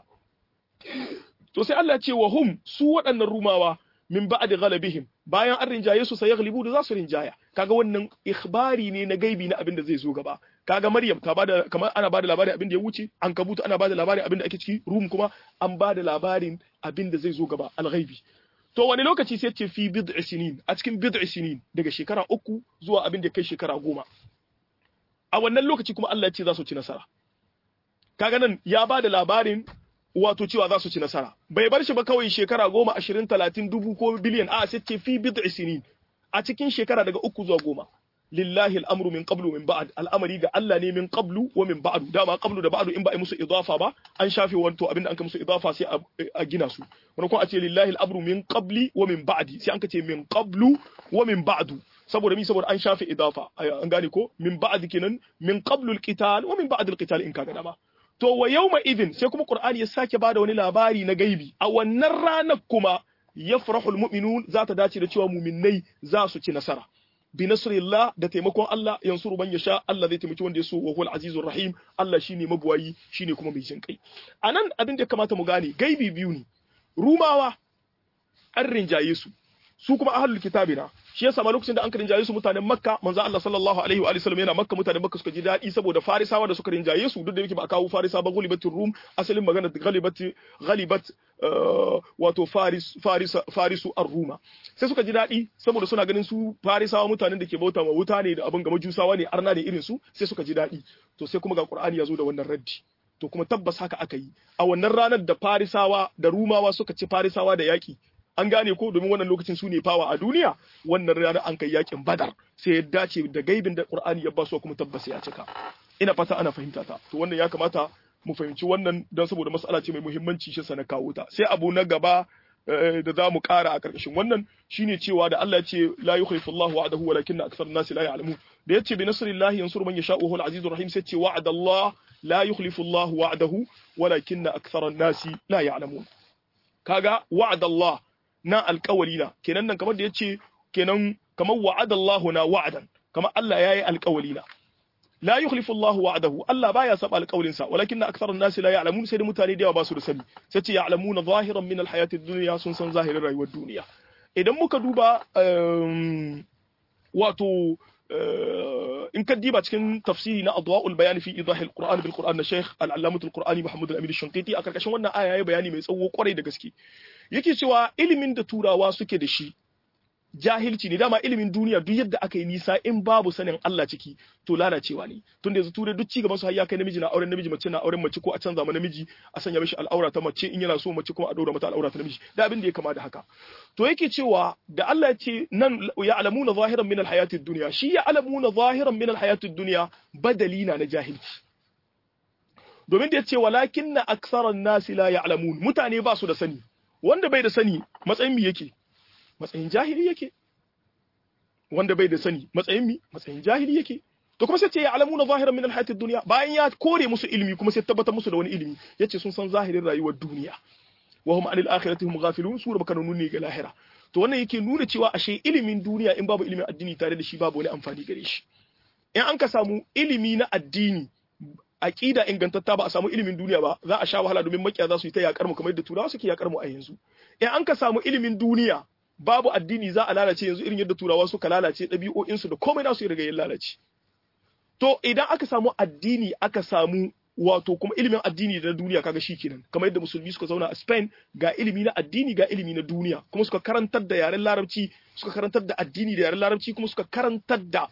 to sai Allah ya ce wa hum su waɗannan rumawa min ba'di ghalabihim bayan an rinjaye su sai yaghlibu da za su rinjaya kaga wannan ikhbari ne na gaibi na abin da zai zo gaba kaga Maryam ta bada kamar ana bada labarin abin da ya wuce an kabuta ana bada labarin abin da ake ciki rum kuma an bada labarin abin da zai zo gaba al-ghaibi to wani lokaci sai ce fi bid'i sinin a cikin bid'i sinin daga shekara uku zuwa abin da kai shekara goma a wannan lokaci kuma Allah ya ce za su ci nasara kaga nan ya bada labarin wato cewa za su ci nasara bai bar shi ba kawai shekara goma ashirin talatin dubu ko biliyan a sai ce fi bid'i sinin a cikin shekara daga uku zuwa goma lillahi al'amru min qablu min ba'd al'amari ga Allah ne min qablu wa min ba'du dama qablu da ba'du in ba a musu idafa ba an shafe wanto abinda an ka musu idafa sai a gina su wani kuma a ce lillahi al'amru min qabli wa min ba'di sai an ka ce min qablu wa min ba'du saboda mi saboda an shafe idafa an gane ko min ba'd kenan min qablu al-qital wa min ba'd al-qital in kaga dama to wa yawma idin sai kuma qur'ani ya sake bada wani labari na gaibi a wannan ranar kuma yafrahu almu'minun za ta dace da cewa mu'minnai za su ci nasara bi nasrillah da taimakon Allah yansuru man yasha Allah zai taimaki wanda ya so wa huwal azizur rahim Allah shine mabuwayi shine kuma mai jin kai anan abin da ya kamata mu gane gaibi biyu ne rumawa an rinjaye su su kuma ahlul kitabina shi yasa ma lokacin da an rinjaye su mutanen makka manzo Allah sallallahu alaihi wa sallam yana makka mutanen makka suka ji daɗi saboda farisawa da suka rinjaye su duk da yake ba a kawo farisa ba gulibatul rum asalin magana galibat galibat wato faris faris farisu ar-ruma sai suka ji daɗi saboda suna ganin su farisawa mutanen da ke bauta ma wuta ne da abin ga majusawa ne arna ne irin su sai suka ji daɗi to sai kuma ga qur'ani ya zo da wannan raddi to kuma tabbas haka aka yi a wannan ranar da farisawa da rumawa suka ci farisawa da yaƙi an gane ko domin wannan lokacin su ne fawa a duniya wannan ranar an kai yakin badar sai ya dace da gaibin da qur'ani ya basu kuma tabbas ya cika ina fata ana fahimta ta to wannan ya kamata mu fahimci wannan don saboda mas'ala ce mai muhimmanci shi sana kawo ta sai abu na gaba da za mu ƙara a ƙarƙashin wannan shine cewa da Allah ya ce la yukhlifu Allahu wa'adahu walakinna aktsarun nasi la ya'lamun da yace bi nasrillahi yansuru man yasha wa huwal azizur rahim sai ce wa'ada Allah la yukhlifu Allah wa'dahu walakinna aktharan nasi la ya'lamun kaga wa'ada Allah na alƙawalina kenan nan kamar da yace kenan kamar wa'ada Allah na wa'adan kamar Allah yayi alƙawalina la yukhlifu Allah wa'dahu Allah baya saba alƙawlin sa walakin aktharun nasi la ya'lamun sai da mutane da yawa ba su da sani sai ce ya'lamuna zahiran min alhayatid dunya sun san zahirin rayuwar duniya idan muka duba wato in ka diba cikin tafsiri na adwa'ul bayani fi idahi alquran bil quran na sheikh al-allamah al-qur'ani muhammad al-amin shanqiti a karkashin wannan aya yayi bayani mai tsawo kwarai da gaske yake cewa ilimin da turawa suke da shi jahilci ne dama ilimin duniya duk yadda aka yi nisa in babu sanin Allah ciki to lalacewa ne tun da yanzu turai duk ci gaban su har ya kai namiji na auren namiji mace na auren mace ko a canza ma namiji a sanya mishi al'aura ta mace in yana so mace kuma a daura mata al'aura ta namiji da abin da ya kama da haka to yake cewa da Allah ya ce nan ya alamuna zahiran min alhayatid dunya shi ya alamuna zahiran min alhayatid dunya badali na na jahilci domin da ya ce walakinna aktharan nasi la ya'lamun mutane ba su da sani wanda bai da sani matsayin mi yake matsayin jahili yake wanda bai da sani matsayin mi matsayin jahili yake to kuma sai ce ya alamuna zahiran min alhayati dunya bayan ya kore musu ilimi kuma sai tabbatar musu da wani ilimi yace sun san zahirin rayuwar duniya wa hum anil akhirati hum ghafilun su baka nuni ga lahira to wannan yake nuna cewa ashe ilimin duniya in babu ilimin addini tare da shi babu wani amfani gare shi in an ka samu ilimi na addini aqida ingantatta ba a samu ilimin duniya ba za a sha wahala domin makiya za su yi ta yakar mu kamar yadda turawa suke yakar mu a yanzu in an ka samu ilimin duniya babu addini za a lalace yanzu irin yadda turawa suka lalace ɗabi'o'insu da komai nasu ya riga ya lalace to idan aka samu addini aka samu wato kuma ilimin addini da na duniya kaga shi kenan kamar yadda musulmi suka zauna a Spain ga ilimi na addini ga ilimi na duniya kuma suka karantar da yaren larabci suka karantar da addini da yaren larabci kuma suka karantar da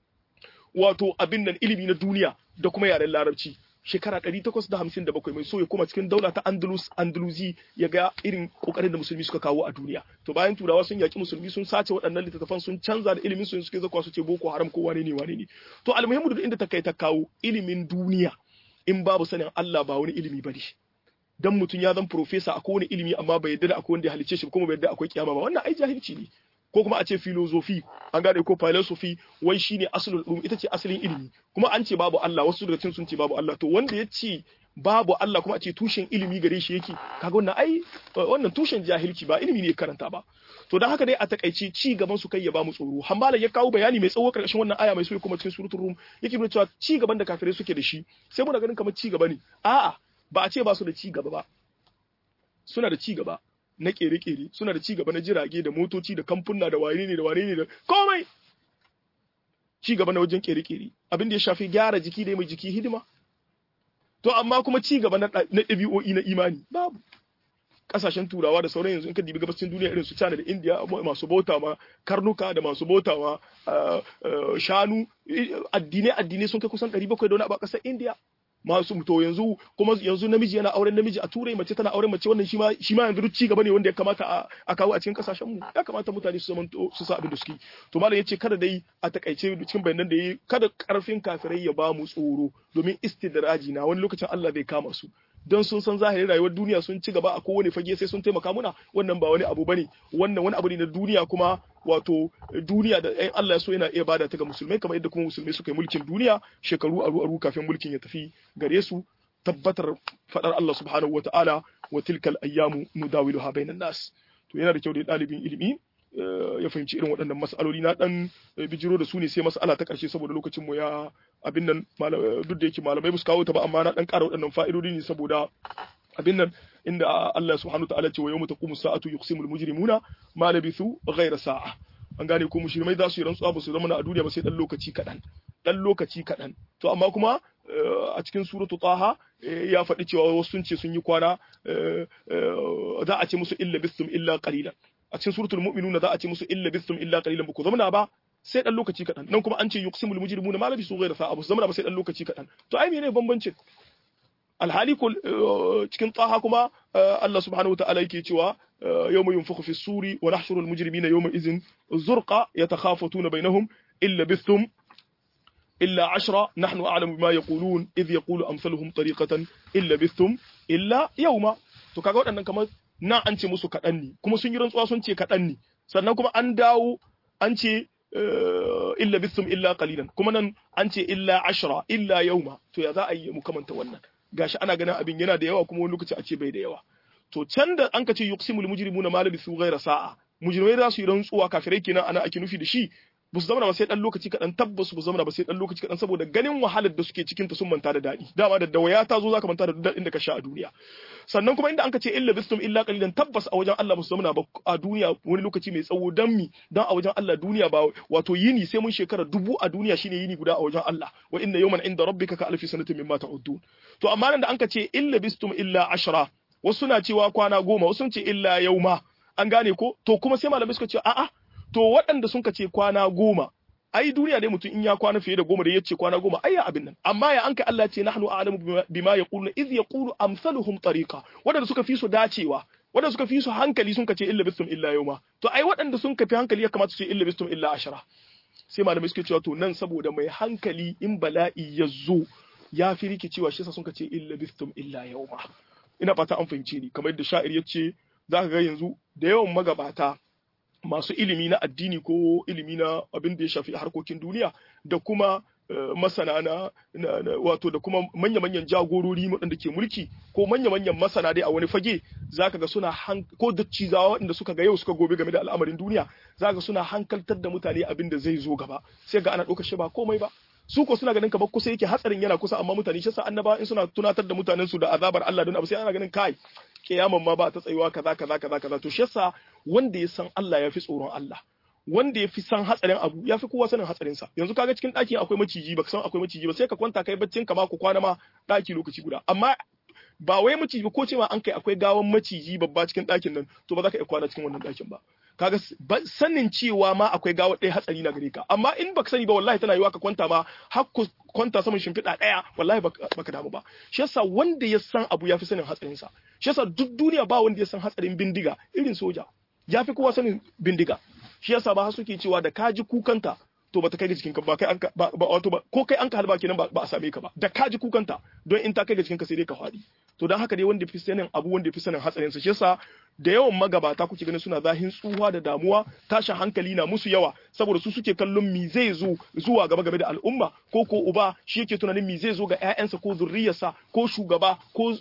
wato abin nan ilimi na duniya da kuma yaren larabci shekara 857 mai so ya koma cikin daula ta Andalus Andalusi ya ga irin kokarin da musulmi suka kawo a duniya to bayan turawa sun yaki musulmi sun sace waɗannan littattafan sun canza da ilimin su suke zakwa su ce boko haram ko wane ne wane ne to almuhimmu da inda ta kai ta kawo ilimin duniya in babu sanin Allah ba wani ilimi bane dan mutum ya zan professor a kowane ilimi amma bai yarda da akwai wanda ya halice shi kuma bai yarda akwai kiyama ba wannan ai jahilci ne ko kuma a ce philosophy an gane ko philosophy wai shine aslul ulum ita ce asalin ilimi kuma an ce babu Allah wasu daga cikin sun ce babu Allah to wanda ya ce babu Allah kuma a ce tushen ilimi gare shi yake kaga wannan ai wannan tushen jahilci ba ilimi ne karanta ba to dan haka dai a takaice ci gaban su kai ya ba mu tsoro hambala ya kawo bayani mai tsawo karkashin wannan aya mai so kuma cikin suratul rum yake nuna cewa ci gaban da kafirai suke da shi sai muna ganin kamar ci gaba ne a'a ba a ce ba su da ci gaba ba suna da ci gaba na kere-kere suna da cigaba na jirage da motoci da kamfuna da wane ne da wane ne da komai cigaba na wajen kere-kere abin da ya shafi gyara jiki da mai jiki hidima to amma kuma cigaba na ɗabi'o'i na imani babu kasashen turawa da sauran yanzu in ka dibi gabashin duniya irin su China da India masu bauta ma karnuka da masu bauta ma shanu addinai addinai sun kai kusan 700 da wani abu a ƙasar India masu to yanzu kuma yanzu namiji yana auren namiji a turai mace tana auren mace wannan shi ma shi ma yanzu duk ci gaba ne wanda ya kamata a kawo a cikin kasashen mu ya kamata mutane su zaman su sa abin da suke to malam yace kada dai a takaice cikin bayanan da yayi kada karfin kafirai ya ba mu tsoro domin istidraji na wani lokacin Allah bai kama su don sun san zahirin rayuwar duniya sun ci gaba a kowane fage sai sun taimaka muna wannan ba wani abu bane wannan wani abu ne na duniya kuma wato duniya da ɗayan Allah ya so yana iya bada ta ga musulmai kamar yadda kuma musulmai suka yi mulkin duniya shekaru aru aru kafin mulkin ya tafi gare su tabbatar fadar Allah subhanahu wataala wa tilkal ayyamu nudawiluha bainan nas to yana da kyau da ɗalibin ilimi ya fahimci irin waɗannan mas'aloli na dan bijiro da su ne sai mas'ala ta ƙarshe saboda lokacin mu ya abin nan duk da yake malamai ba su kawo ta ba amma na dan ƙara waɗannan fa'idodi ne saboda abin nan inda Allah subhanahu ta'ala ce wa yawma taqumu sa'atu yuqsimul mujrimuna ma labithu ghayra sa'a an gane ko mushrimai za su yi rantsuwa ba su zama a duniya ba sai dan lokaci kaɗan dan lokaci kaɗan to amma kuma a cikin suratu taha ya faɗi cewa wasu sun ce sun yi kwana za a ce musu illa bistum illa qalilan a cikin suratul mu'minuna za a ce musu illa bistum illa qalilan ku zamana ba sai dan lokaci kaɗan nan kuma an ce yuqsimul mujrimuna ma labisu ghayra sa'a ba su zamana ba sai dan lokaci kaɗan to ai menene bambancin alhali ko cikin tsaha kuma Allah subhanahu wa ta'ala yake cewa yawma yunfakhu fi suri wa nahshuru al mujrimina yawma idhin zurqa yatakhafatuna bainahum illa bistum illa ashra nahnu a'lamu bima yaqulun idh yaqulu amsaluhum tariqatan illa bistum illa yawma to kaga waɗannan kamar na an ce musu kaɗan ne kuma sun yi rantsuwa sun ce kaɗan ne sannan kuma an dawo an ce illa bisum illa qalilan kuma nan an ce illa ashra illa yauma to ya za a yi mu kamanta wannan gashi ana ganin abin yana da yawa kuma wani lokaci a ce bai da yawa to can da an ka ce yuqsimul mujrimuna ma labisu ghayra sa'a mujrimai za su yi rantsuwa kafirai kenan ana ake nufi da shi ba su zama ba sai dan lokaci kaɗan tabbas ba su zama ba sai dan lokaci kaɗan saboda ganin wahalar da suke cikin ta sun manta da daɗi dama da dawaya ta zo zaka manta da daɗin da ka sha a duniya sannan kuma inda an ka ce illa bistum illa qalilan tabbas a wajen Allah ba su zama ba a duniya wani lokaci mai tsawo dan mi dan a wajen Allah duniya ba wato yini sai mun shekara dubu a duniya shine yini guda a wajen Allah wa inna yawman inda rabbika ka alfi sanatin mimma ta'udun to amma nan da an ka ce illa bistum illa ashra wasu na cewa kwana goma wasu sun ce illa yauma an gane ko to kuma sai malamai suka ce a'a to waɗanda sun ce kwana goma ai duniya dai mutum in ya kwana fiye da goma da ya ce kwana goma ai abin nan amma ya anka Allah ce nahnu a'lamu bima yaquluna iz yaqulu amsaluhum tariqa waɗanda suka fi su dacewa waɗanda suka fi su hankali sun ce illa bistum illa yawma to ai waɗanda sun fi hankali ya kamata su ce illa bistum illa ashara sai malamai suke cewa to nan saboda mai hankali in bala'i ya zo ya fi rikicewa shi yasa sun ce illa bistum illa yawma ina fata an fahimce ni kamar yadda sha'ir ya ce za ka ga yanzu da yawan magabata masu ilimi na addini ko ilimi na abin da ya shafi harkokin duniya da kuma masana na wato da kuma manya-manyan jagorori waɗanda ke mulki ko manya-manyan masana dai a wani fage zaka ga suna ko da cizawa waɗanda suka ga yau suka gobe game da al'amarin duniya zaka suna hankaltar da mutane abin da zai zo gaba sai ga ana ɗaukar shi ba komai ba su ko suna ganin kamar kusa yake hatsarin yana kusa amma mutane shi yasa annaba in suna tunatar da mutanen su da azabar Allah don abu sai ana ganin kai kiyaman ma ba ta tsayuwa kaza kaza kaza kaza to shi yasa wanda ya san Allah ya fi tsoron Allah wanda ya fi san hatsarin abu ya fi kowa sanin hatsarin sa yanzu kaga cikin ɗakin akwai maciji baka san akwai maciji ba sai ka kwanta kai baccin ka ma ku kwana ma ɗaki lokaci guda amma ba wai maciji ba ko ce ma an kai akwai gawan maciji babba cikin ɗakin nan to ba za ka iya kwana cikin wannan ɗakin ba kaga sanin cewa ma akwai gawa ɗaya hatsari na gare ka amma in baka sani ba wallahi tana yiwa ka kwanta ma har ku kwanta saman shimfiɗa ɗaya wallahi baka damu ba shi yasa wanda ya san abu ya fi sanin hatsarin sa shi yasa duk duniya ba wanda ya san hatsarin bindiga irin soja ya fi kowa sanin bindiga shi yasa ba suke cewa da ka ji kukanta to bata kai ga jikinka ba kai an ba wato ba ko kai an ka halba kenan ba a same ka ba da ka ji kukanta don in ta kai ga jikinka sai dai ka faɗi to don haka dai wanda fi sanin abu wanda fi sanin hatsarin sa shi yasa da yawan magabata kuke ganin suna zahin tsuwa da damuwa tashin hankali na musu yawa saboda su suke kallon mi zai zo zuwa gaba game da al'umma ko ko uba shi yake tunanin mi zai zo ga ƴaƴansa ko zurriyarsa ko shugaba ko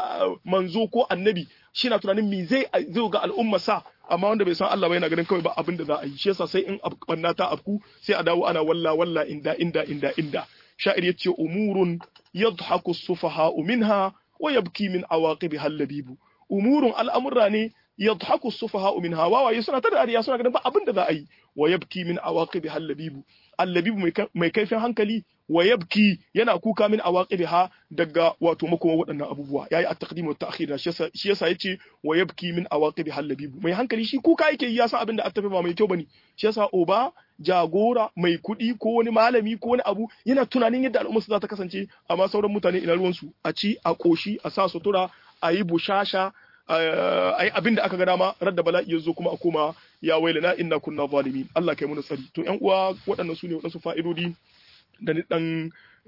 manzo ko annabi shi na tunanin mi zai zo ga al'umma sa amma wanda bai san Allah ba yana ganin kawai ba abin da za a yi shi yasa sai in banna ta afku sai a dawo ana walla walla inda inda inda inda sha'ir yace umurun yadhaku as-sufaha'u minha wa yabki min awaqibiha al-labibu umurun al'amurra ne yadhaku as-sufaha'u minha wawaye suna ta dariya suna ganin ba abin da za a yi wa yabki min awaqibiha al-labibu al-labibu mai kaifin hankali wa yabki yana kuka min awaqibiha daga wato makoma waɗannan abubuwa yayi at-taqdim wa ta'khir shi yasa yace wa yabki min awaqibiha al-labibu mai hankali shi kuka yake ya san abin da attafe ba mai kyau bane shi yasa oba jagora mai kuɗi ko wani malami ko wani abu yana tunanin yadda al'umma za ta kasance amma sauran mutane ina ruwansu a ci a koshi a sa sutura a yi bushasha a yi abin da aka ga dama radda bala'i ya zo kuma a koma ya wailana inna kunna zalimin Allah kai mu tsari to ƴan uwa waɗannan su ne waɗansu fa'idodi da ni dan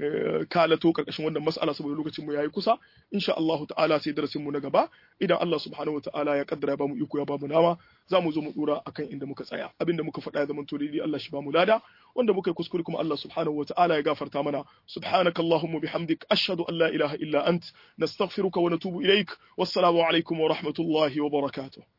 kalato karkashin wannan mas'ala saboda lokacin mu yayi kusa insha Allah ta'ala sai darasin mu na gaba idan Allah subhanahu wa ta'ala ya kaddara ya bamu iko ya bamu nama za mu zo mu dora akan inda muka tsaya abinda muka faɗa ya zamanto daidai Allah shi bamu lada wanda muka yi kuskure kuma Allah subhanahu wa ta'ala ya gafarta mana subhanaka allahumma bihamdik ashhadu an la ilaha illa ant nastaghfiruka wa natubu ilaik wassalamu alaikum wa rahmatullahi wa barakatuh